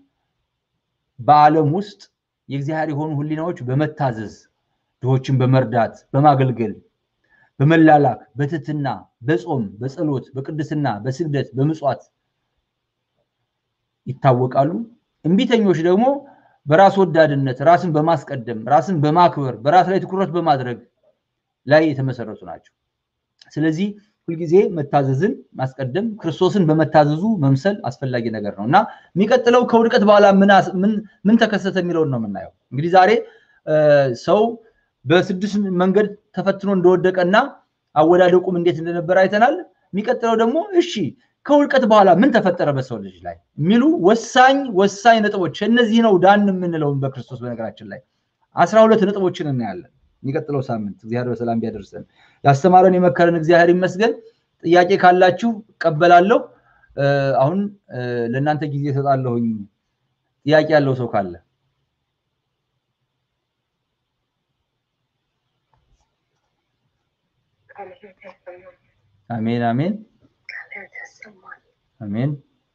በዓለም ውስጥ የእግዚአብሔር የሆኑ ሕሊናዎች በመታዘዝ ድሆችን በመርዳት በማገልገል በመላላክ በትህትና በጾም በጸሎት በቅድስና በስግደት በምጽዋት ይታወቃሉ። እምቢተኞች ደግሞ በራስ ወዳድነት ራስን በማስቀደም ራስን በማክበር በራስ ላይ ትኩረት በማድረግ ላይ የተመሰረቱ ናቸው። ስለዚህ ሁልጊዜ መታዘዝን ማስቀደም ክርስቶስን በመታዘዙ መምሰል አስፈላጊ ነገር ነው እና የሚቀጥለው ከውድቀት በኋላ ምን ተከሰተ የሚለውን ነው የምናየው። እንግዲህ ዛሬ ሰው በስድስት መንገድ ተፈትኖ እንደወደቀና አወዳደቁም እንዴት እንደነበረ አይተናል። የሚቀጥለው ደግሞ እሺ ከውድቀት በኋላ ምን ተፈጠረ በሰው ልጅ ላይ የሚሉ ወሳኝ ወሳኝ ነጥቦች እነዚህ ነው ዳን የምንለውን በክርስቶስ በነገራችን ላይ አስራ ሁለት ነጥቦችን እናያለን። የሚቀጥለው ሳምንት እግዚአብሔር በሰላም ቢያደርሰን ያስተማረን የመከረን እግዚአብሔር ይመስገን። ጥያቄ ካላችሁ እቀበላለሁ። አሁን ለእናንተ ጊዜ እሰጣለሁኝ። ጥያቄ ያለው ሰው ካለ አሜን አሜን አሜን።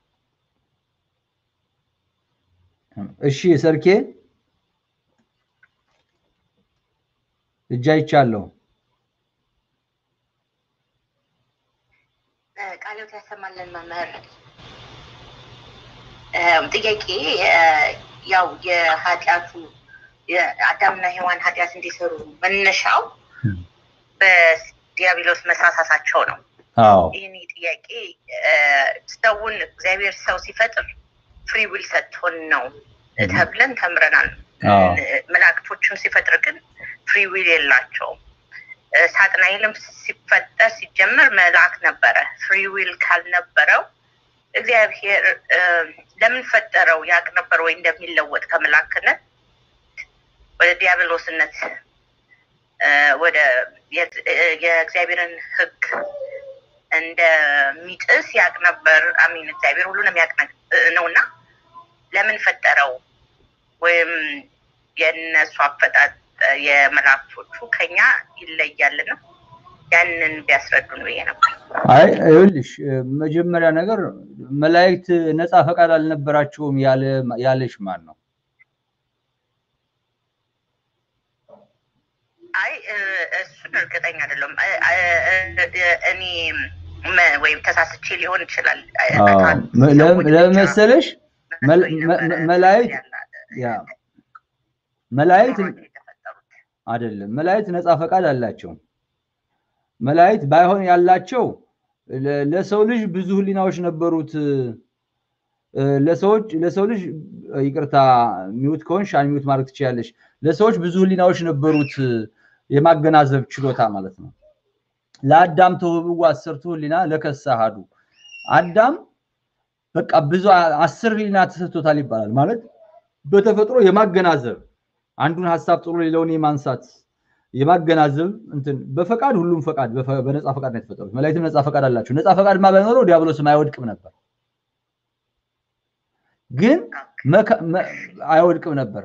እሺ ሰርኬ እጅ አይቻለሁ። ቃሎት ያሰማልን መምህር። ጥያቄ ያው የኃጢአቱ የአዳምና ሔዋን ኃጢአት እንዲሰሩ መነሻው በዲያብሎስ መሳሳታቸው ነው። ይህን ጥያቄ ሰውን እግዚአብሔር ሰው ሲፈጥር ፍሪ ዊል ሰጥቶን ነው ተብለን ተምረናል። መላእክቶችን ሲፈጥር ግን ፍሪ ዊል የላቸውም። ሳጥናኤልም ሲፈጠር ሲጀመር መልአክ ነበረ። ፍሪ ዊል ካልነበረው እግዚአብሔር ለምን ፈጠረው? ያቅ ነበር ወይ እንደሚለወጥ ከመላክነት ወደ ዲያብሎስነት ወደ የእግዚአብሔርን ሕግ እንደሚጥስ ያቅ ነበር። አሚን እግዚአብሔር ሁሉንም ያቅ ነው እና ለምን ፈጠረው? ወይም የእነሱ አፈጣጥ የመላእክቶቹ ከኛ ይለያል ነው። ያንን ቢያስረዱን ብዬ ነበር። አይ ይኸውልሽ፣ መጀመሪያ ነገር መላእክት ነፃ ፈቃድ አልነበራቸውም ያለሽ ማን ነው? አይ እሱን እርግጠኛ አይደለም። እኔ ወይም ተሳስቼ ሊሆን ይችላል። ለምን መሰለሽ መላእክት ያ መላእክት አይደለም መላእክት ነፃ ፈቃድ አላቸው። መላእክት ባይሆን ያላቸው ለሰው ልጅ ብዙ ህሊናዎች ነበሩት። ለሰዎች ለሰው ልጅ ይቅርታ ሚውት ከሆንሽ አንሚውት ማድረግ ትችላለሽ። ለሰዎች ብዙ ህሊናዎች ነበሩት፣ የማገናዘብ ችሎታ ማለት ነው። ለአዳም ተውህብዋ አስርቱ ህሊና ለከሰ አሐዱ አዳም በቃ ብዙ አስር ህሊና ተሰጥቶታል ይባላል። ማለት በተፈጥሮ የማገናዘብ አንዱን ሀሳብ ጥሎ ሌላውን የማንሳት የማገናዘብ እንትን በፈቃድ ሁሉም ፈቃድ በነፃ ፈቃድ ነው የተፈጠሩት። መላእክትም ነፃ ፈቃድ አላቸው። ነፃ ፈቃድማ ባይኖረው ዲያብሎስም አይወድቅም ነበር፣ ግን አይወድቅም ነበር።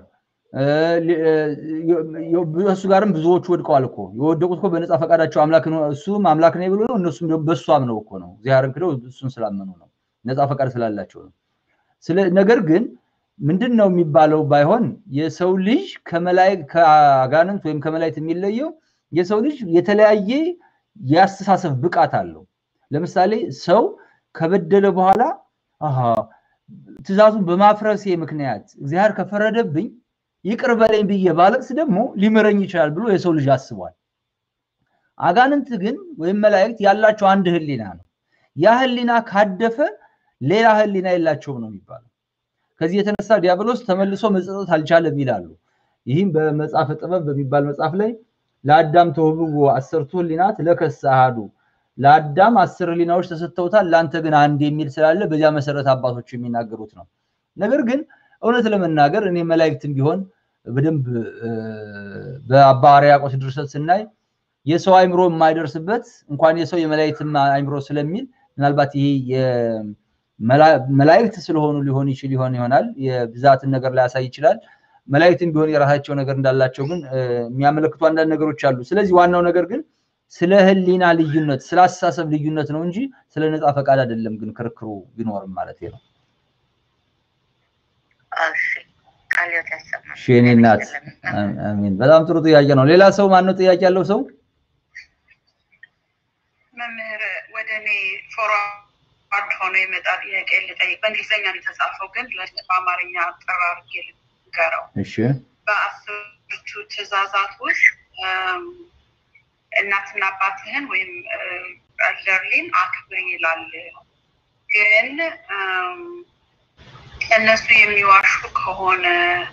እሱ ጋርም ብዙዎቹ ወድቀዋል እኮ የወደቁት እኮ በነፃ ፈቃዳቸው አምላክ እሱም አምላክ ነው ብሎ ነው። እነሱም በእሱ አምነው እኮ ነው። እግዚአብሔርን ክደው እሱን ስላመኑ ነው። ነፃ ፈቃድ ስላላቸው ነው። ነገር ግን ምንድን ነው የሚባለው ባይሆን የሰው ልጅ ከአጋንንት ወይም ከመላእክት የሚለየው የሰው ልጅ የተለያየ የአስተሳሰብ ብቃት አለው። ለምሳሌ ሰው ከበደለ በኋላ ትእዛዙን በማፍረሴ ምክንያት እግዚአብሔር ከፈረደብኝ ይቅር በለኝ ብዬ ባለቅስ ደግሞ ሊምረኝ ይችላል ብሎ የሰው ልጅ አስቧል። አጋንንት ግን ወይም መላእክት ያላቸው አንድ ህሊና ነው። ያ ህሊና ካደፈ ሌላ ህሊና የላቸውም ነው የሚባለው። ከዚህ የተነሳ ዲያብሎስ ተመልሶ መጸጸት አልቻለም ይላሉ። ይህም በመጽሐፈ ጥበብ በሚባል መጽሐፍ ላይ ለአዳም ተውህብዎ አሰርቱ ህሊናት ለከሰ አሐዱ፣ ለአዳም አስር ህሊናዎች ተሰጥተውታል፣ ለአንተ ግን አንድ የሚል ስላለ በዚያ መሰረት አባቶች የሚናገሩት ነው። ነገር ግን እውነት ለመናገር እኔ መላእክትም ቢሆን በደንብ በአባ ሕርያቆስ ድርሰት ስናይ የሰው አይምሮ የማይደርስበት እንኳን የሰው የመላእክትም አይምሮ ስለሚል ምናልባት ይሄ መላእክት ስለሆኑ ሊሆን ይችል ይሆን ይሆናል የብዛትን ነገር ላያሳይ ይችላል። መላእክትም ቢሆን የራሳቸው ነገር እንዳላቸው ግን የሚያመለክቱ አንዳንድ ነገሮች አሉ። ስለዚህ ዋናው ነገር ግን ስለ ህሊና ልዩነት፣ ስለ አስተሳሰብ ልዩነት ነው እንጂ ስለ ነፃ ፈቃድ አይደለም። ግን ክርክሩ ቢኖርም ማለት ነው። እሺ የእኔ እናት አሜን። በጣም ጥሩ ጥያቄ ነው። ሌላ ሰው ማነው ጥያቄ ያለው ሰው? መምህር ወደ እኔ ፎርዋርድ ሆኖ የመጣ ጥያቄ ልጠይቅ። በእንግሊዝኛ ነው የተጻፈው፣ ግን በአማርኛ አጠር አድርጌ ልንገረው። እሺ በአስርቱ ትእዛዛት ውስጥ እናትና አባትህን ወይም ኤልደርሊን አክብር ይላል። ግን እነሱ የሚዋሹ ከሆነ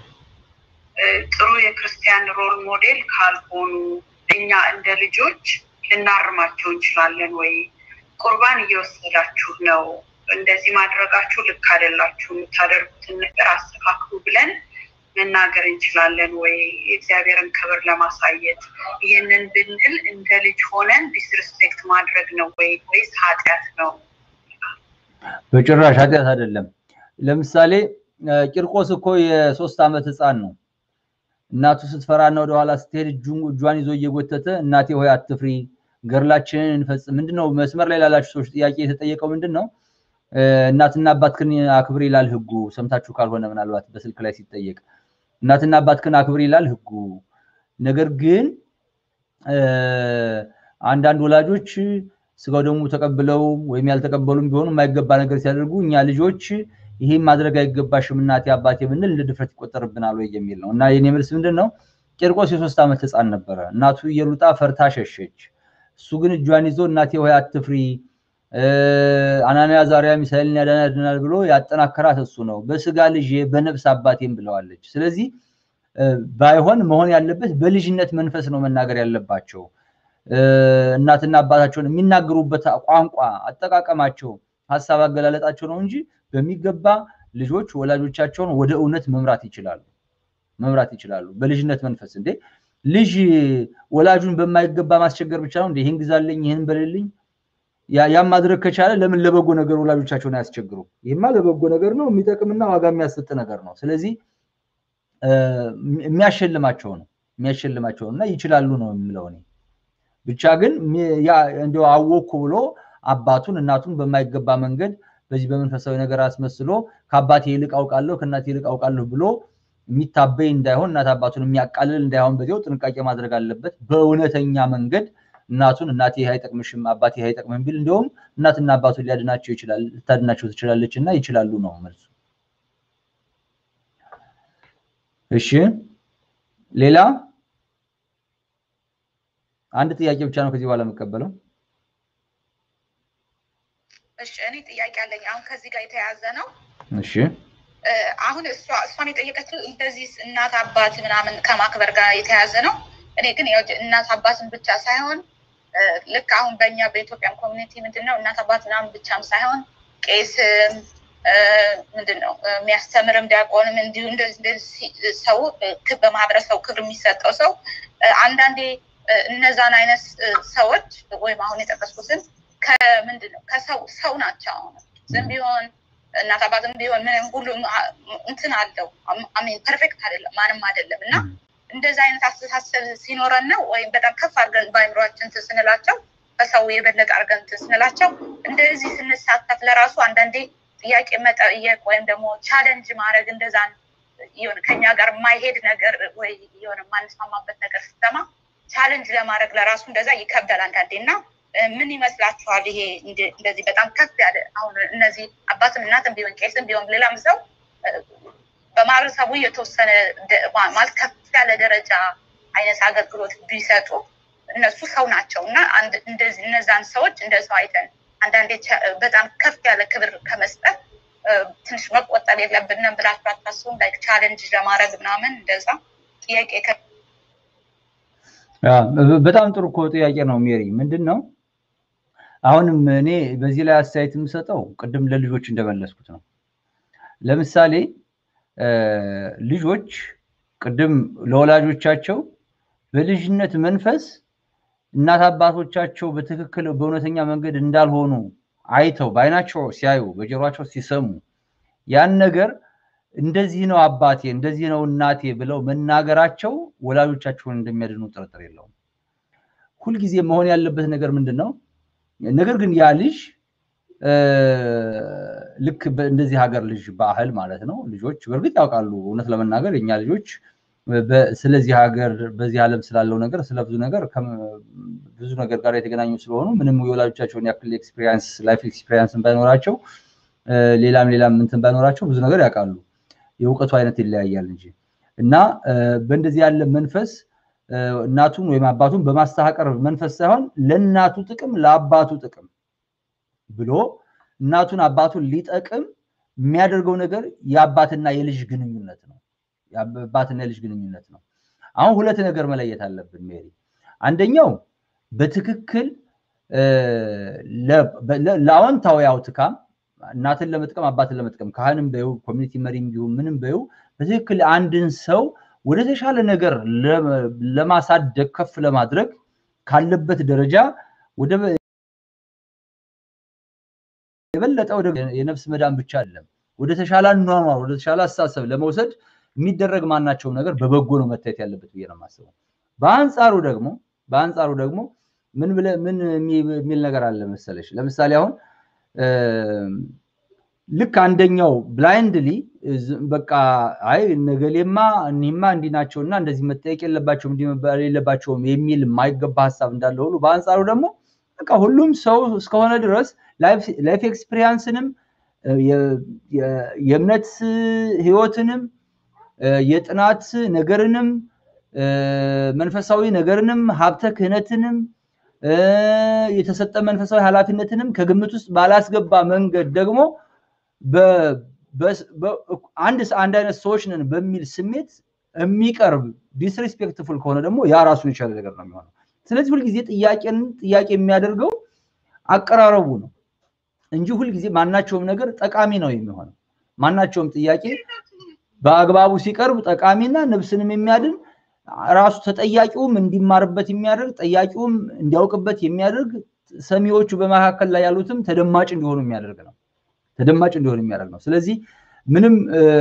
ጥሩ የክርስቲያን ሮል ሞዴል ካልሆኑ እኛ እንደ ልጆች ልናርማቸው እንችላለን ወይ? ቁርባን እየወሰዳችሁ ነው፣ እንደዚህ ማድረጋችሁ ልክ አይደላችሁ፣ የምታደርጉትን ነገር አስተካክሉ ብለን መናገር እንችላለን ወይ? የእግዚአብሔርን ክብር ለማሳየት ይህንን ብንል እንደ ልጅ ሆነን ዲስሪስፔክት ማድረግ ነው ወይ ወይስ ኃጢአት ነው? በጭራሽ ኃጢአት አይደለም። ለምሳሌ ቂርቆስ እኮ የሶስት ዓመት ህፃን ነው። እናቱ ስትፈራና ወደኋላ ስትሄድ እጇን ይዞ እየጎተተ እናቴ ሆይ አትፍሪ፣ ገድላችንን እንፈጽም። ምንድነው መስመር ላይ ላላችሁ ሰዎች ጥያቄ የተጠየቀው ምንድን ነው? እናትና አባትህን አክብር ይላል ህጉ። ሰምታችሁ ካልሆነ ምናልባት በስልክ ላይ ሲጠየቅ እናትና አባትህን አክብር ይላል ህጉ። ነገር ግን አንዳንድ ወላጆች ስጋው ደግሞ ተቀብለው ወይም ያልተቀበሉም ቢሆኑ የማይገባ ነገር ሲያደርጉ እኛ ልጆች ይሄን ማድረግ አይገባሽም እናቴ አባቴ ብንል እንደ ድፍረት ይቆጠርብናል ወይ የሚል ነው። እና የኔ መልስ ምንድን ነው? ቂርቆስ የሶስት ዓመት ህፃን ነበረ። እናቱ እየሉጣ ፈርታ ሸሸች። እሱ ግን እጇን ይዞ እናቴ ሆይ አትፍሪ፣ አናንያ ዛሬያ ሚሳኤልን ያድናል ብሎ ያጠናከራት እሱ ነው። በስጋ ልጄ በነፍስ አባቴም ብለዋለች። ስለዚህ ባይሆን መሆን ያለበት በልጅነት መንፈስ ነው መናገር ያለባቸው። እናትና አባታቸውን የሚናገሩበት ቋንቋ፣ አጠቃቀማቸው፣ ሀሳብ አገላለጣቸው ነው እንጂ በሚገባ ልጆች ወላጆቻቸውን ወደ እውነት መምራት ይችላሉ መምራት ይችላሉ። በልጅነት መንፈስ እንዴ ልጅ ወላጁን በማይገባ ማስቸገር ብቻ ነው እንዴ? ይህን ግዛልኝ፣ ይህን በልልኝ። ያም ማድረግ ከቻለ ለምን ለበጎ ነገር ወላጆቻቸውን አያስቸግሩ? ይህማ ለበጎ ነገር ነው፣ የሚጠቅምና ዋጋ የሚያሰጥ ነገር ነው። ስለዚህ የሚያሸልማቸው ነው የሚያሸልማቸው እና ይችላሉ ነው የምለው እኔ። ብቻ ግን እንዲያው አወኩ ብሎ አባቱን እናቱን በማይገባ መንገድ በዚህ በመንፈሳዊ ነገር አስመስሎ ከአባቴ ይልቅ አውቃለሁ ከእናቴ ይልቅ አውቃለሁ ብሎ የሚታበይ እንዳይሆን እናት አባቱን የሚያቃልል እንዳይሆን በዚያው ጥንቃቄ ማድረግ አለበት። በእውነተኛ መንገድ እናቱን እናቴ ይህ አይጠቅምሽም አባቴ ይህ አይጠቅምም ቢል እንዲሁም እናትና አባቱን ሊያድናቸው ይችላል ልታድናቸው ትችላለች እና ይችላሉ ነው መልሱ። እሺ ሌላ አንድ ጥያቄ ብቻ ነው ከዚህ በኋላ የምቀበለው። እሺ እኔ ጥያቄ አለኝ። አሁን ከዚህ ጋር የተያያዘ ነው። እሺ አሁን እሷ እሷን የጠየቀችው እንደዚህ እናት አባት ምናምን ከማክበር ጋር የተያያዘ ነው። እኔ ግን ያው እናት አባትን ብቻ ሳይሆን ልክ አሁን በእኛ በኢትዮጵያን ኮሚኒቲ ምንድን ነው እናት አባት ምናምን ብቻም ሳይሆን ቄስም ምንድን ነው የሚያስተምርም ዲያቆንም እንዲሁ እንደዚህ ሰው በማህበረሰቡ ክብር የሚሰጠው ሰው አንዳንዴ እነዛን አይነት ሰዎች ወይም አሁን የጠቀስኩትን ከምንድን ነው ከሰው ሰው ናቸው። አሁን ዝም ቢሆን እናት አባትም ቢሆን ምንም ሁሉም እንትን አለው አሚን ፐርፌክት አይደለም ማንም አይደለም እና እንደዚህ አይነት አስተሳሰብ ሲኖረን ነው ወይም በጣም ከፍ አድርገን በአይምሯችን ስንላቸው ከሰው የበለጠ አድርገን ስንላቸው እንደዚህ ስንሳተፍ ለራሱ አንዳንዴ ጥያቄ መጠየቅ ወይም ደግሞ ቻለንጅ ማድረግ እንደዛን የሆነ ከኛ ጋር የማይሄድ ነገር ወይ የሆነ የማንስማማበት ነገር ስትሰማ ቻለንጅ ለማድረግ ለራሱ እንደዛ ይከብዳል አንዳንዴ እና ምን ይመስላችኋል? ይሄ እንደዚህ በጣም ከፍ ያለ አሁን እነዚህ አባትም እናትም ቢሆን ቄስም ቢሆን ሌላም ሰው በማህበረሰቡ የተወሰነ ማለት ከፍ ያለ ደረጃ አይነት አገልግሎት ቢሰጡ እነሱ ሰው ናቸው እና እንደዚህ እነዛን ሰዎች እንደ ሰው አይተን አንዳንዴ በጣም ከፍ ያለ ክብር ከመስጠት ትንሽ መቆጠብ የለብንም ብላችሁ አታስቡም? ላይክ ቻለንጅ ለማድረግ ምናምን እንደዛ ጥያቄ በጣም ጥሩ እኮ ጥያቄ ነው ሜሪ። ምንድን ነው አሁንም እኔ በዚህ ላይ አስተያየት የምሰጠው ቅድም ለልጆች እንደመለስኩት ነው። ለምሳሌ ልጆች ቅድም ለወላጆቻቸው በልጅነት መንፈስ እናት አባቶቻቸው በትክክል በእውነተኛ መንገድ እንዳልሆኑ አይተው በአይናቸው ሲያዩ በጆሯቸው ሲሰሙ ያን ነገር እንደዚህ ነው አባቴ እንደዚህ ነው እናቴ ብለው መናገራቸው ወላጆቻቸውን እንደሚያድኑ ጥርጥር የለውም። ሁልጊዜ መሆን ያለበት ነገር ምንድን ነው? ነገር ግን ያ ልጅ ልክ እንደዚህ ሀገር ልጅ ባህል ማለት ነው። ልጆች በእርግጥ ያውቃሉ። እውነት ለመናገር የኛ ልጆች ስለዚህ ሀገር በዚህ ዓለም ስላለው ነገር ስለ ብዙ ነገር ብዙ ነገር ጋር የተገናኙ ስለሆኑ ምንም የወላጆቻቸውን ያክል ኤክስፒሪንስ ላይፍ ኤክስፒሪንስን ባይኖራቸው ሌላም ሌላም እንትን ባይኖራቸው ብዙ ነገር ያውቃሉ። የእውቀቱ አይነት ይለያያል እንጂ እና በእንደዚህ ያለ መንፈስ እናቱን ወይም አባቱን በማስተካከር መንፈስ ሳይሆን ለእናቱ ጥቅም ለአባቱ ጥቅም ብሎ እናቱን አባቱን ሊጠቅም የሚያደርገው ነገር የአባትና የልጅ ግንኙነት ነው። የአባትና የልጅ ግንኙነት ነው። አሁን ሁለት ነገር መለየት አለብን ሜሪ። አንደኛው በትክክል ለአዎንታዊ አውትካም እናትን ለመጥቀም አባትን ለመጥቀም ካህንም በይው ኮሚኒቲ መሪም ቢሆን ምንም በይው በትክክል አንድን ሰው ወደ ተሻለ ነገር ለማሳደግ ከፍ ለማድረግ ካለበት ደረጃ ወደ የበለጠ ወደ የነፍስ መዳን ብቻ አይደለም ወደ ተሻለ አኗኗር ወደ ተሻለ አስተሳሰብ ለመውሰድ የሚደረግ ማናቸውም ነገር በበጎ ነው መታየት ያለበት ብዬ ነው የማስበው። በአንጻሩ ደግሞ በአንጻሩ ደግሞ ምን ብለ ምን የሚል ነገር አለ መሰለሽ? ለምሳሌ አሁን ልክ አንደኛው ብላይንድሊ በቃ አይ ነገሌማ እኒህማ እንዲህ ናቸው እና እንደዚህ መጠየቅ የለባቸውም እንዲህ መባል የለባቸውም የሚል የማይገባ ሀሳብ እንዳለ ሁሉ በአንጻሩ ደግሞ በቃ ሁሉም ሰው እስከሆነ ድረስ ላይፍ ኤክስፒሪያንስንም የእምነት ህይወትንም የጥናት ነገርንም መንፈሳዊ ነገርንም ሀብተ ክህነትንም የተሰጠ መንፈሳዊ ኃላፊነትንም ከግምት ውስጥ ባላስገባ መንገድ ደግሞ አንድ አንድ አይነት ሰዎች ነን በሚል ስሜት የሚቀርብ ዲስሪስፔክትፉል ከሆነ ደግሞ ያ ራሱን የቻለ ነገር ነው የሚሆነው። ስለዚህ ሁልጊዜ ጥያቄን ጥያቄ የሚያደርገው አቀራረቡ ነው እንጂ ሁልጊዜ ማናቸውም ነገር ጠቃሚ ነው የሚሆነው። ማናቸውም ጥያቄ በአግባቡ ሲቀርብ ጠቃሚና ነፍስንም የሚያድን ራሱ ተጠያቂውም እንዲማርበት የሚያደርግ ጠያቂውም እንዲያውቅበት የሚያደርግ ሰሚዎቹ በመካከል ላይ ያሉትም ተደማጭ እንዲሆኑ የሚያደርግ ነው። ተደማጭ እንዲሆኑ የሚያደርግ ነው። ስለዚህ ምንም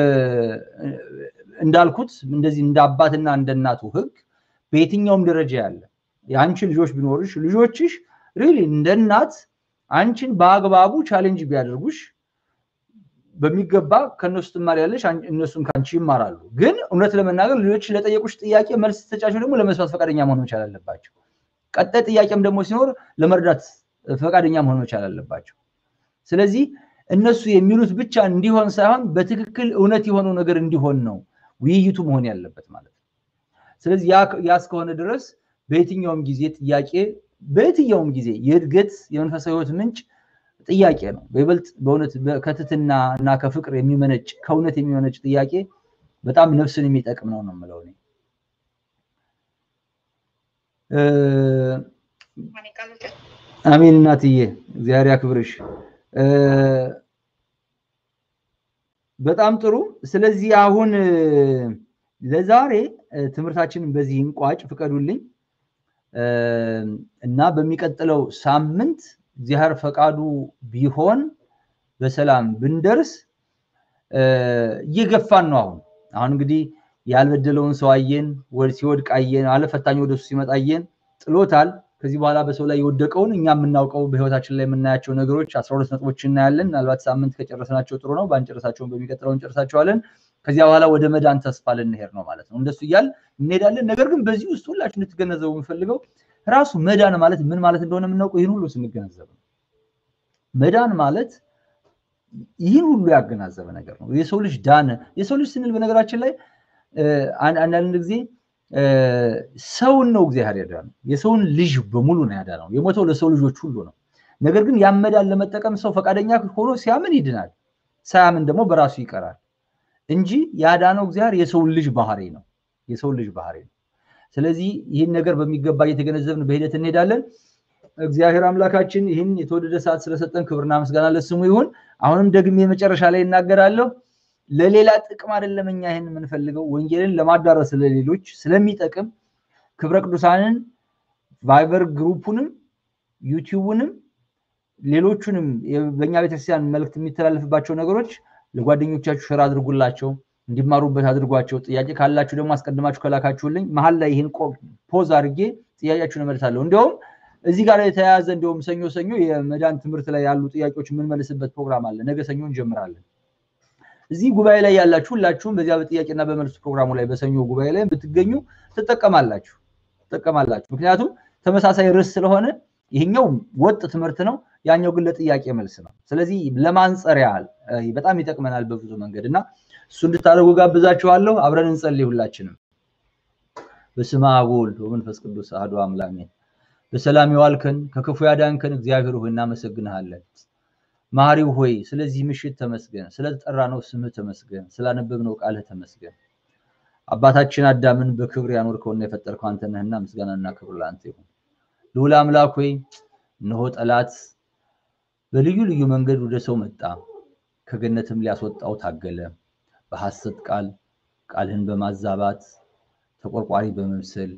እንዳልኩት እንደዚህ እንደ አባትና እንደ እናቱ ህግ በየትኛውም ደረጃ ያለ የአንቺ ልጆች ቢኖርሽ ልጆችሽ ሪሊ እንደ እናት አንቺን በአግባቡ ቻሌንጅ ቢያደርጉሽ በሚገባ ከእነሱ ትማሪያለሽ፣ እነሱም ከአንቺ ይማራሉ። ግን እውነት ለመናገር ልጆች ለጠየቁሽ ጥያቄ መልስ ስትሰጫቸው ደግሞ ለመስማት ፈቃደኛ መሆን መቻል አለባቸው። ቀጣይ ጥያቄም ደግሞ ሲኖር ለመርዳት ፈቃደኛ መሆን መቻል አለባቸው። ስለዚህ እነሱ የሚሉት ብቻ እንዲሆን ሳይሆን በትክክል እውነት የሆነው ነገር እንዲሆን ነው ውይይቱ መሆን ያለበት ማለት ነው። ስለዚህ ያ እስከሆነ ድረስ በየትኛውም ጊዜ ጥያቄ በየትኛውም ጊዜ የእድገት የመንፈሳዊ ህይወት ምንጭ ጥያቄ ነው። በይበልጥ በእውነት ከትትና እና ከፍቅር የሚመነጭ ከእውነት የሚመነጭ ጥያቄ በጣም ነፍስን የሚጠቅም ነው ነው የምለው እኔ። አሜን እናትዬ፣ እግዚአብሔር ያክብርሽ። በጣም ጥሩ። ስለዚህ አሁን ለዛሬ ትምህርታችንን በዚህ እንቋጭ፣ ፍቀዱልኝ። እና በሚቀጥለው ሳምንት እግዚአብሔር ፈቃዱ ቢሆን በሰላም ብንደርስ እየገፋን ነው። አሁን አሁን እንግዲህ ያልበደለውን ሰው አየን፣ ሲወድቅ አየን፣ አለፈታኝ ወደሱ ሲመጣ አየን፣ ጥሎታል። ከዚህ በኋላ በሰው ላይ የወደቀውን እኛ የምናውቀው በህይወታችን ላይ የምናያቸው ነገሮች አስራ ሁለት ነጥቦች እናያለን። ምናልባት ሳምንት ከጨረስናቸው ጥሩ ነው። ባንጨረሳቸውን በሚቀጥለው እንጨርሳቸዋለን። ከዚያ በኋላ ወደ መዳን ተስፋ ልንሄድ ነው ማለት ነው። እንደሱ እያል እንሄዳለን። ነገር ግን በዚህ ውስጥ ሁላችሁ እንድትገነዘቡ የምፈልገው ራሱ መዳን ማለት ምን ማለት እንደሆነ የምናውቀው ይህን ሁሉ ስንገነዘብ ነው። መዳን ማለት ይህን ሁሉ ያገናዘበ ነገር ነው። የሰው ልጅ ዳነ። የሰው ልጅ ስንል በነገራችን ላይ አንዳንድ ጊዜ ሰውን ነው እግዚአብሔር ያዳነው። የሰውን ልጅ በሙሉ ነው ያዳነው። የሞተው ለሰው ልጆች ሁሉ ነው። ነገር ግን ያን መዳን ለመጠቀም ሰው ፈቃደኛ ሆኖ ሲያምን ይድናል፣ ሳያምን ደግሞ በራሱ ይቀራል እንጂ ያዳነው እግዚአብሔር የሰውን ልጅ ባህሪ ነው። የሰውን ልጅ ባህሪ ነው። ስለዚህ ይህን ነገር በሚገባ እየተገነዘብን በሂደት እንሄዳለን። እግዚአብሔር አምላካችን ይህን የተወደደ ሰዓት ስለሰጠን ክብርና ምስጋና ለስሙ ይሁን። አሁንም ደግሜ መጨረሻ ላይ እናገራለሁ። ለሌላ ጥቅም አይደለም እኛ ይህን የምንፈልገው ወንጌልን ለማዳረስ ለሌሎች ስለሚጠቅም ክብረ ቅዱሳንን ቫይበር ግሩፑንም ዩቲዩቡንም ሌሎቹንም በእኛ ቤተክርስቲያን መልእክት የሚተላለፍባቸው ነገሮች ለጓደኞቻችሁ ሸር አድርጉላቸው፣ እንዲማሩበት አድርጓቸው። ጥያቄ ካላችሁ ደግሞ አስቀድማችሁ ከላካችሁልኝ መሀል ላይ ይህን ፖዝ አድርጌ ጥያቄያችሁን እመልሳለሁ። እንዲያውም እዚህ ጋር የተያያዘ እንዲሁም ሰኞ ሰኞ የመዳን ትምህርት ላይ ያሉ ጥያቄዎች የምንመልስበት ፕሮግራም አለ። ነገ ሰኞ እንጀምራለን። እዚህ ጉባኤ ላይ ያላችሁ ሁላችሁም በዚያ በጥያቄና በመልሱ ፕሮግራሙ ላይ በሰኞ ጉባኤ ላይ ብትገኙ ትጠቀማላችሁ ትጠቀማላችሁ። ምክንያቱም ተመሳሳይ ርዕስ ስለሆነ ይሄኛው ወጥ ትምህርት ነው፣ ያኛው ግን ለጥያቄ መልስ ነው። ስለዚህ ለማንጸር ያህል በጣም ይጠቅመናል በብዙ መንገድ እና እሱ እንድታደርጉ ጋብዛችኋለሁ። አብረን እንጸልይ ሁላችንም። በስመ አብ ወወልድ ወመንፈስ ቅዱስ አሐዱ አምላክ አሜን። በሰላም የዋልከን ከክፉ ያዳንከን እግዚአብሔር ሆይ እናመሰግንሃለን። መሐሪው ሆይ ስለዚህ ምሽት ተመስገን፣ ስለተጠራነው ስምህ ተመስገን፣ ስላነበብነው ቃልህ ተመስገን። አባታችን አዳምን በክብር ያኖርከውና የፈጠርከው አንተ ነህና ምስጋናና ክብር ለአንተ ይሁን። ልዑል አምላክ ሆይ እነሆ ጠላት በልዩ ልዩ መንገድ ወደ ሰው መጣ፣ ከገነትም ሊያስወጣው ታገለ። በሐሰት ቃል ቃልህን በማዛባት ተቆርቋሪ በመምሰል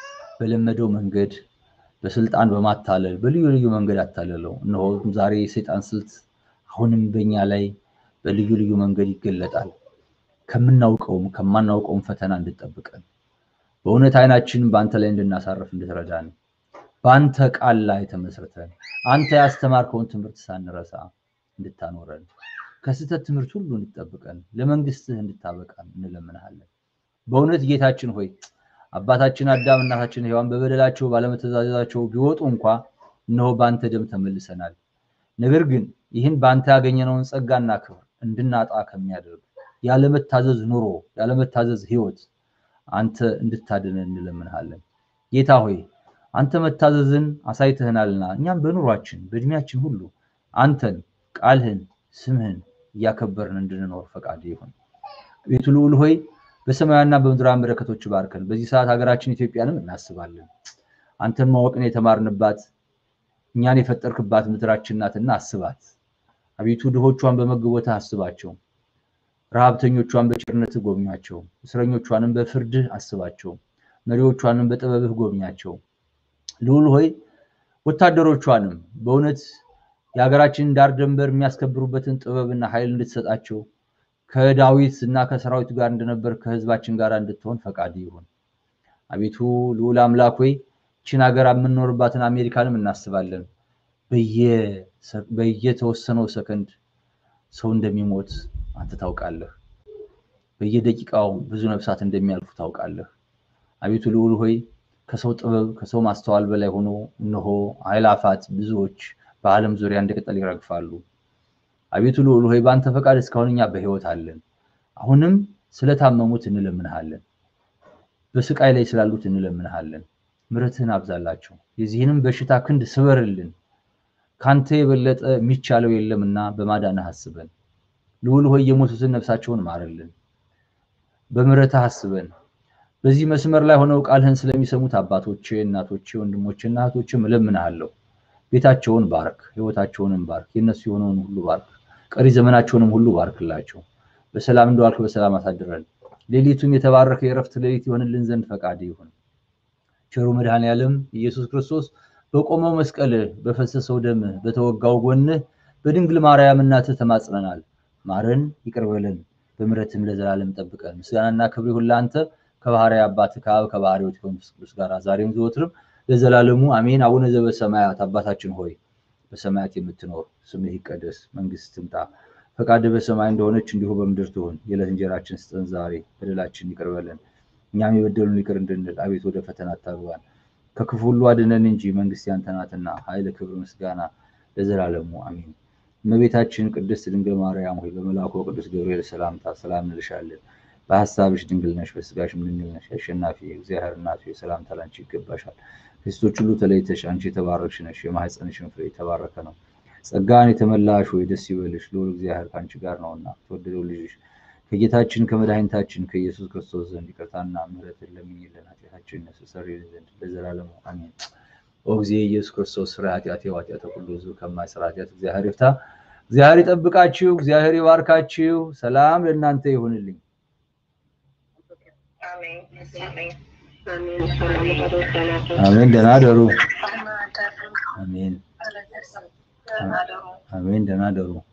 በለመደው መንገድ በስልጣን በማታለል በልዩ ልዩ መንገድ አታለለው። እነሆ ዛሬ የሰይጣን ስልት አሁንም በእኛ ላይ በልዩ ልዩ መንገድ ይገለጣል። ከምናውቀውም ከማናውቀውም ፈተና እንድጠብቀን በእውነት አይናችን በአንተ ላይ እንድናሳርፍ እንድትረዳን በአንተ ቃል ላይ ተመስርተን አንተ ያስተማርከውን ትምህርት ሳንረሳ እንድታኖረን ከስህተት ትምህርት ሁሉ እንድጠብቀን ለመንግስትህ እንድታበቃን እንለምንሃለን። በእውነት ጌታችን ሆይ አባታችን አዳም እናታችን ሔዋን በበደላቸው ባለመተዛዘዛቸው ቢወጡ እንኳ እነሆ በአንተ ደም ተመልሰናል። ነገር ግን ይህን በአንተ ያገኘነውን ጸጋና ክብር እንድናጣ ከሚያደርግ ያለመታዘዝ ኑሮ፣ ያለመታዘዝ ህይወት አንተ እንድታድነን እንለምንሃለን። ጌታ ሆይ አንተ መታዘዝን አሳይተህናልና እኛም በኑሯችን በእድሜያችን ሁሉ አንተን፣ ቃልህን፣ ስምህን እያከበርን እንድንኖር ፈቃድ ይሁን። ቤቱ ልዑል ሆይ በሰማያዊና በምድራዊ በረከቶች ባርከን። በዚህ ሰዓት ሀገራችን ኢትዮጵያንም እናስባለን። አንተን ማወቅን የተማርንባት እኛን የፈጠርክባት ምድራችን ናትና አስባት። አቤቱ ድሆቿን በመግቦትህ አስባቸው፣ ረሃብተኞቿን በቸርነትህ ጎብኛቸው፣ እስረኞቿንም በፍርድህ አስባቸው፣ መሪዎቿንም በጥበብህ ጎብኛቸው። ልዑል ሆይ ወታደሮቿንም በእውነት የሀገራችንን ዳር ደንበር የሚያስከብሩበትን ጥበብና ኃይል እንድትሰጣቸው ከዳዊት እና ከሰራዊቱ ጋር እንደነበር ከህዝባችን ጋር እንድትሆን ፈቃድ ይሁን። አቤቱ ልዑል አምላክ ሆይ ይህችን ሀገር የምንኖርባትን አሜሪካንም እናስባለን። በየተወሰነው ሰከንድ ሰው እንደሚሞት አንተ ታውቃለህ። በየደቂቃው ብዙ ነፍሳት እንደሚያልፉ ታውቃለህ። አቤቱ ልዑል ሆይ ከሰው ጥበብ ከሰው ማስተዋል በላይ ሆኖ እነሆ አእላፋት ብዙዎች በዓለም ዙሪያ እንደ ቅጠል ይረግፋሉ። አቤቱ ልዑል ሆይ በአንተ ፈቃድ እስካሁን እኛ በህይወት አለን። አሁንም ስለታመሙት እንለምንሃለን፣ በስቃይ ላይ ስላሉት እንለምንሃለን። ምሕረትህን አብዛላቸው፣ የዚህንም በሽታ ክንድ ስበርልን። ካንተ የበለጠ የሚቻለው የለምና በማዳንህ አስበን። ልዑል ሆይ የሞቱትን ነፍሳቸውን ማርልን፣ በምሕረትህ አስበን። በዚህ መስመር ላይ ሆነው ቃልህን ስለሚሰሙት አባቶቼ፣ እናቶቼ፣ ወንድሞቼና እህቶችም እለምንሃለሁ። ቤታቸውን ባርክ፣ ህይወታቸውንም ባርክ፣ የነሱ የሆነውን ሁሉ ባርክ፣ ቀሪ ዘመናቸውንም ሁሉ ባርክላቸው። በሰላም እንደዋልክ በሰላም አሳድረን። ሌሊቱም የተባረከ የእረፍት ሌሊት ይሆንልን ዘንድ ፈቃድ ይሁን። ቸሩ መድኃኔ ዓለም ኢየሱስ ክርስቶስ በቆመው መስቀል በፈሰሰው ደም በተወጋው ጎንህ በድንግል ማርያም እናትህ ተማጽነናል። ማረን፣ ይቅር በለን፣ በምሕረትም ለዘላለም ጠብቀን። ምስጋናና ክብር ይሁን ለአንተ ከባሕርይ አባትህ ከአብ ከባሕርይ ሕይወት ከመንፈስ ቅዱስ ጋር ዛሬም ዘወትርም ለዘላለሙ አሜን። አቡነ ዘበሰማያት አባታችን ሆይ በሰማያት የምትኖር ስምህ ይቀደስ፣ መንግስት ትምጣ፣ ፈቃድህ በሰማይ እንደሆነች እንዲሁ በምድር ትሁን። የዕለት እንጀራችን ስጠን ዛሬ፣ በደላችን ይቅር በለን እኛም የበደሉን ይቅር እንድንል፣ አቤት ወደ ፈተና አታግባን፣ ከክፉ ሁሉ አድነን እንጂ መንግስት ያንተ ናትና፣ ኃይል፣ ክብር፣ ምስጋና ለዘላለሙ አሜን። እመቤታችን ቅድስት ድንግል ማርያም ሆይ በመልአኩ ቅዱስ ገብርኤል ሰላምታ ሰላም እንልሻለን። በሀሳብሽ ድንግል ነሽ፣ በስጋሽም ድንግል ነሽ። አሸናፊ እግዚአብሔር እናት ሆይ ሰላምታ ላንቺ ይገባሻል። ከሴቶች ሁሉ ተለይተሽ አንቺ የተባረክሽ ነሽ፣ የማኅፀንሽን ፍሬ የተባረከ ነው። ጸጋን የተመላሽ ሆይ ደስ ይበልሽ፣ ልዑል እግዚአብሔር ከአንቺ ጋር ነውና ተወደደው ልጅሽ ከጌታችን ከመድኃኒታችን ከኢየሱስ ክርስቶስ ዘንድ ይቅርታና ምሕረትን ለምኝልን ኃጢአታችንን ያስተሰርይልን ዘንድ ለዘላለሙ አሜን። ኦ ጊዜ ኢየሱስ ክርስቶስ ስራ ኃጢአት ኃጢአተ ሁሉ ሕዝብ ከማይሰራ ኃጢአት እግዚአብሔር ይፍታ። እግዚአብሔር ይጠብቃችሁ፣ እግዚአብሔር ይባርካችሁ። ሰላም ለእናንተ ይሁንልኝ። አሜን አሜን። አሜን። ደህና ደሩ። አሜን። አሜን። ደህና ደሩ።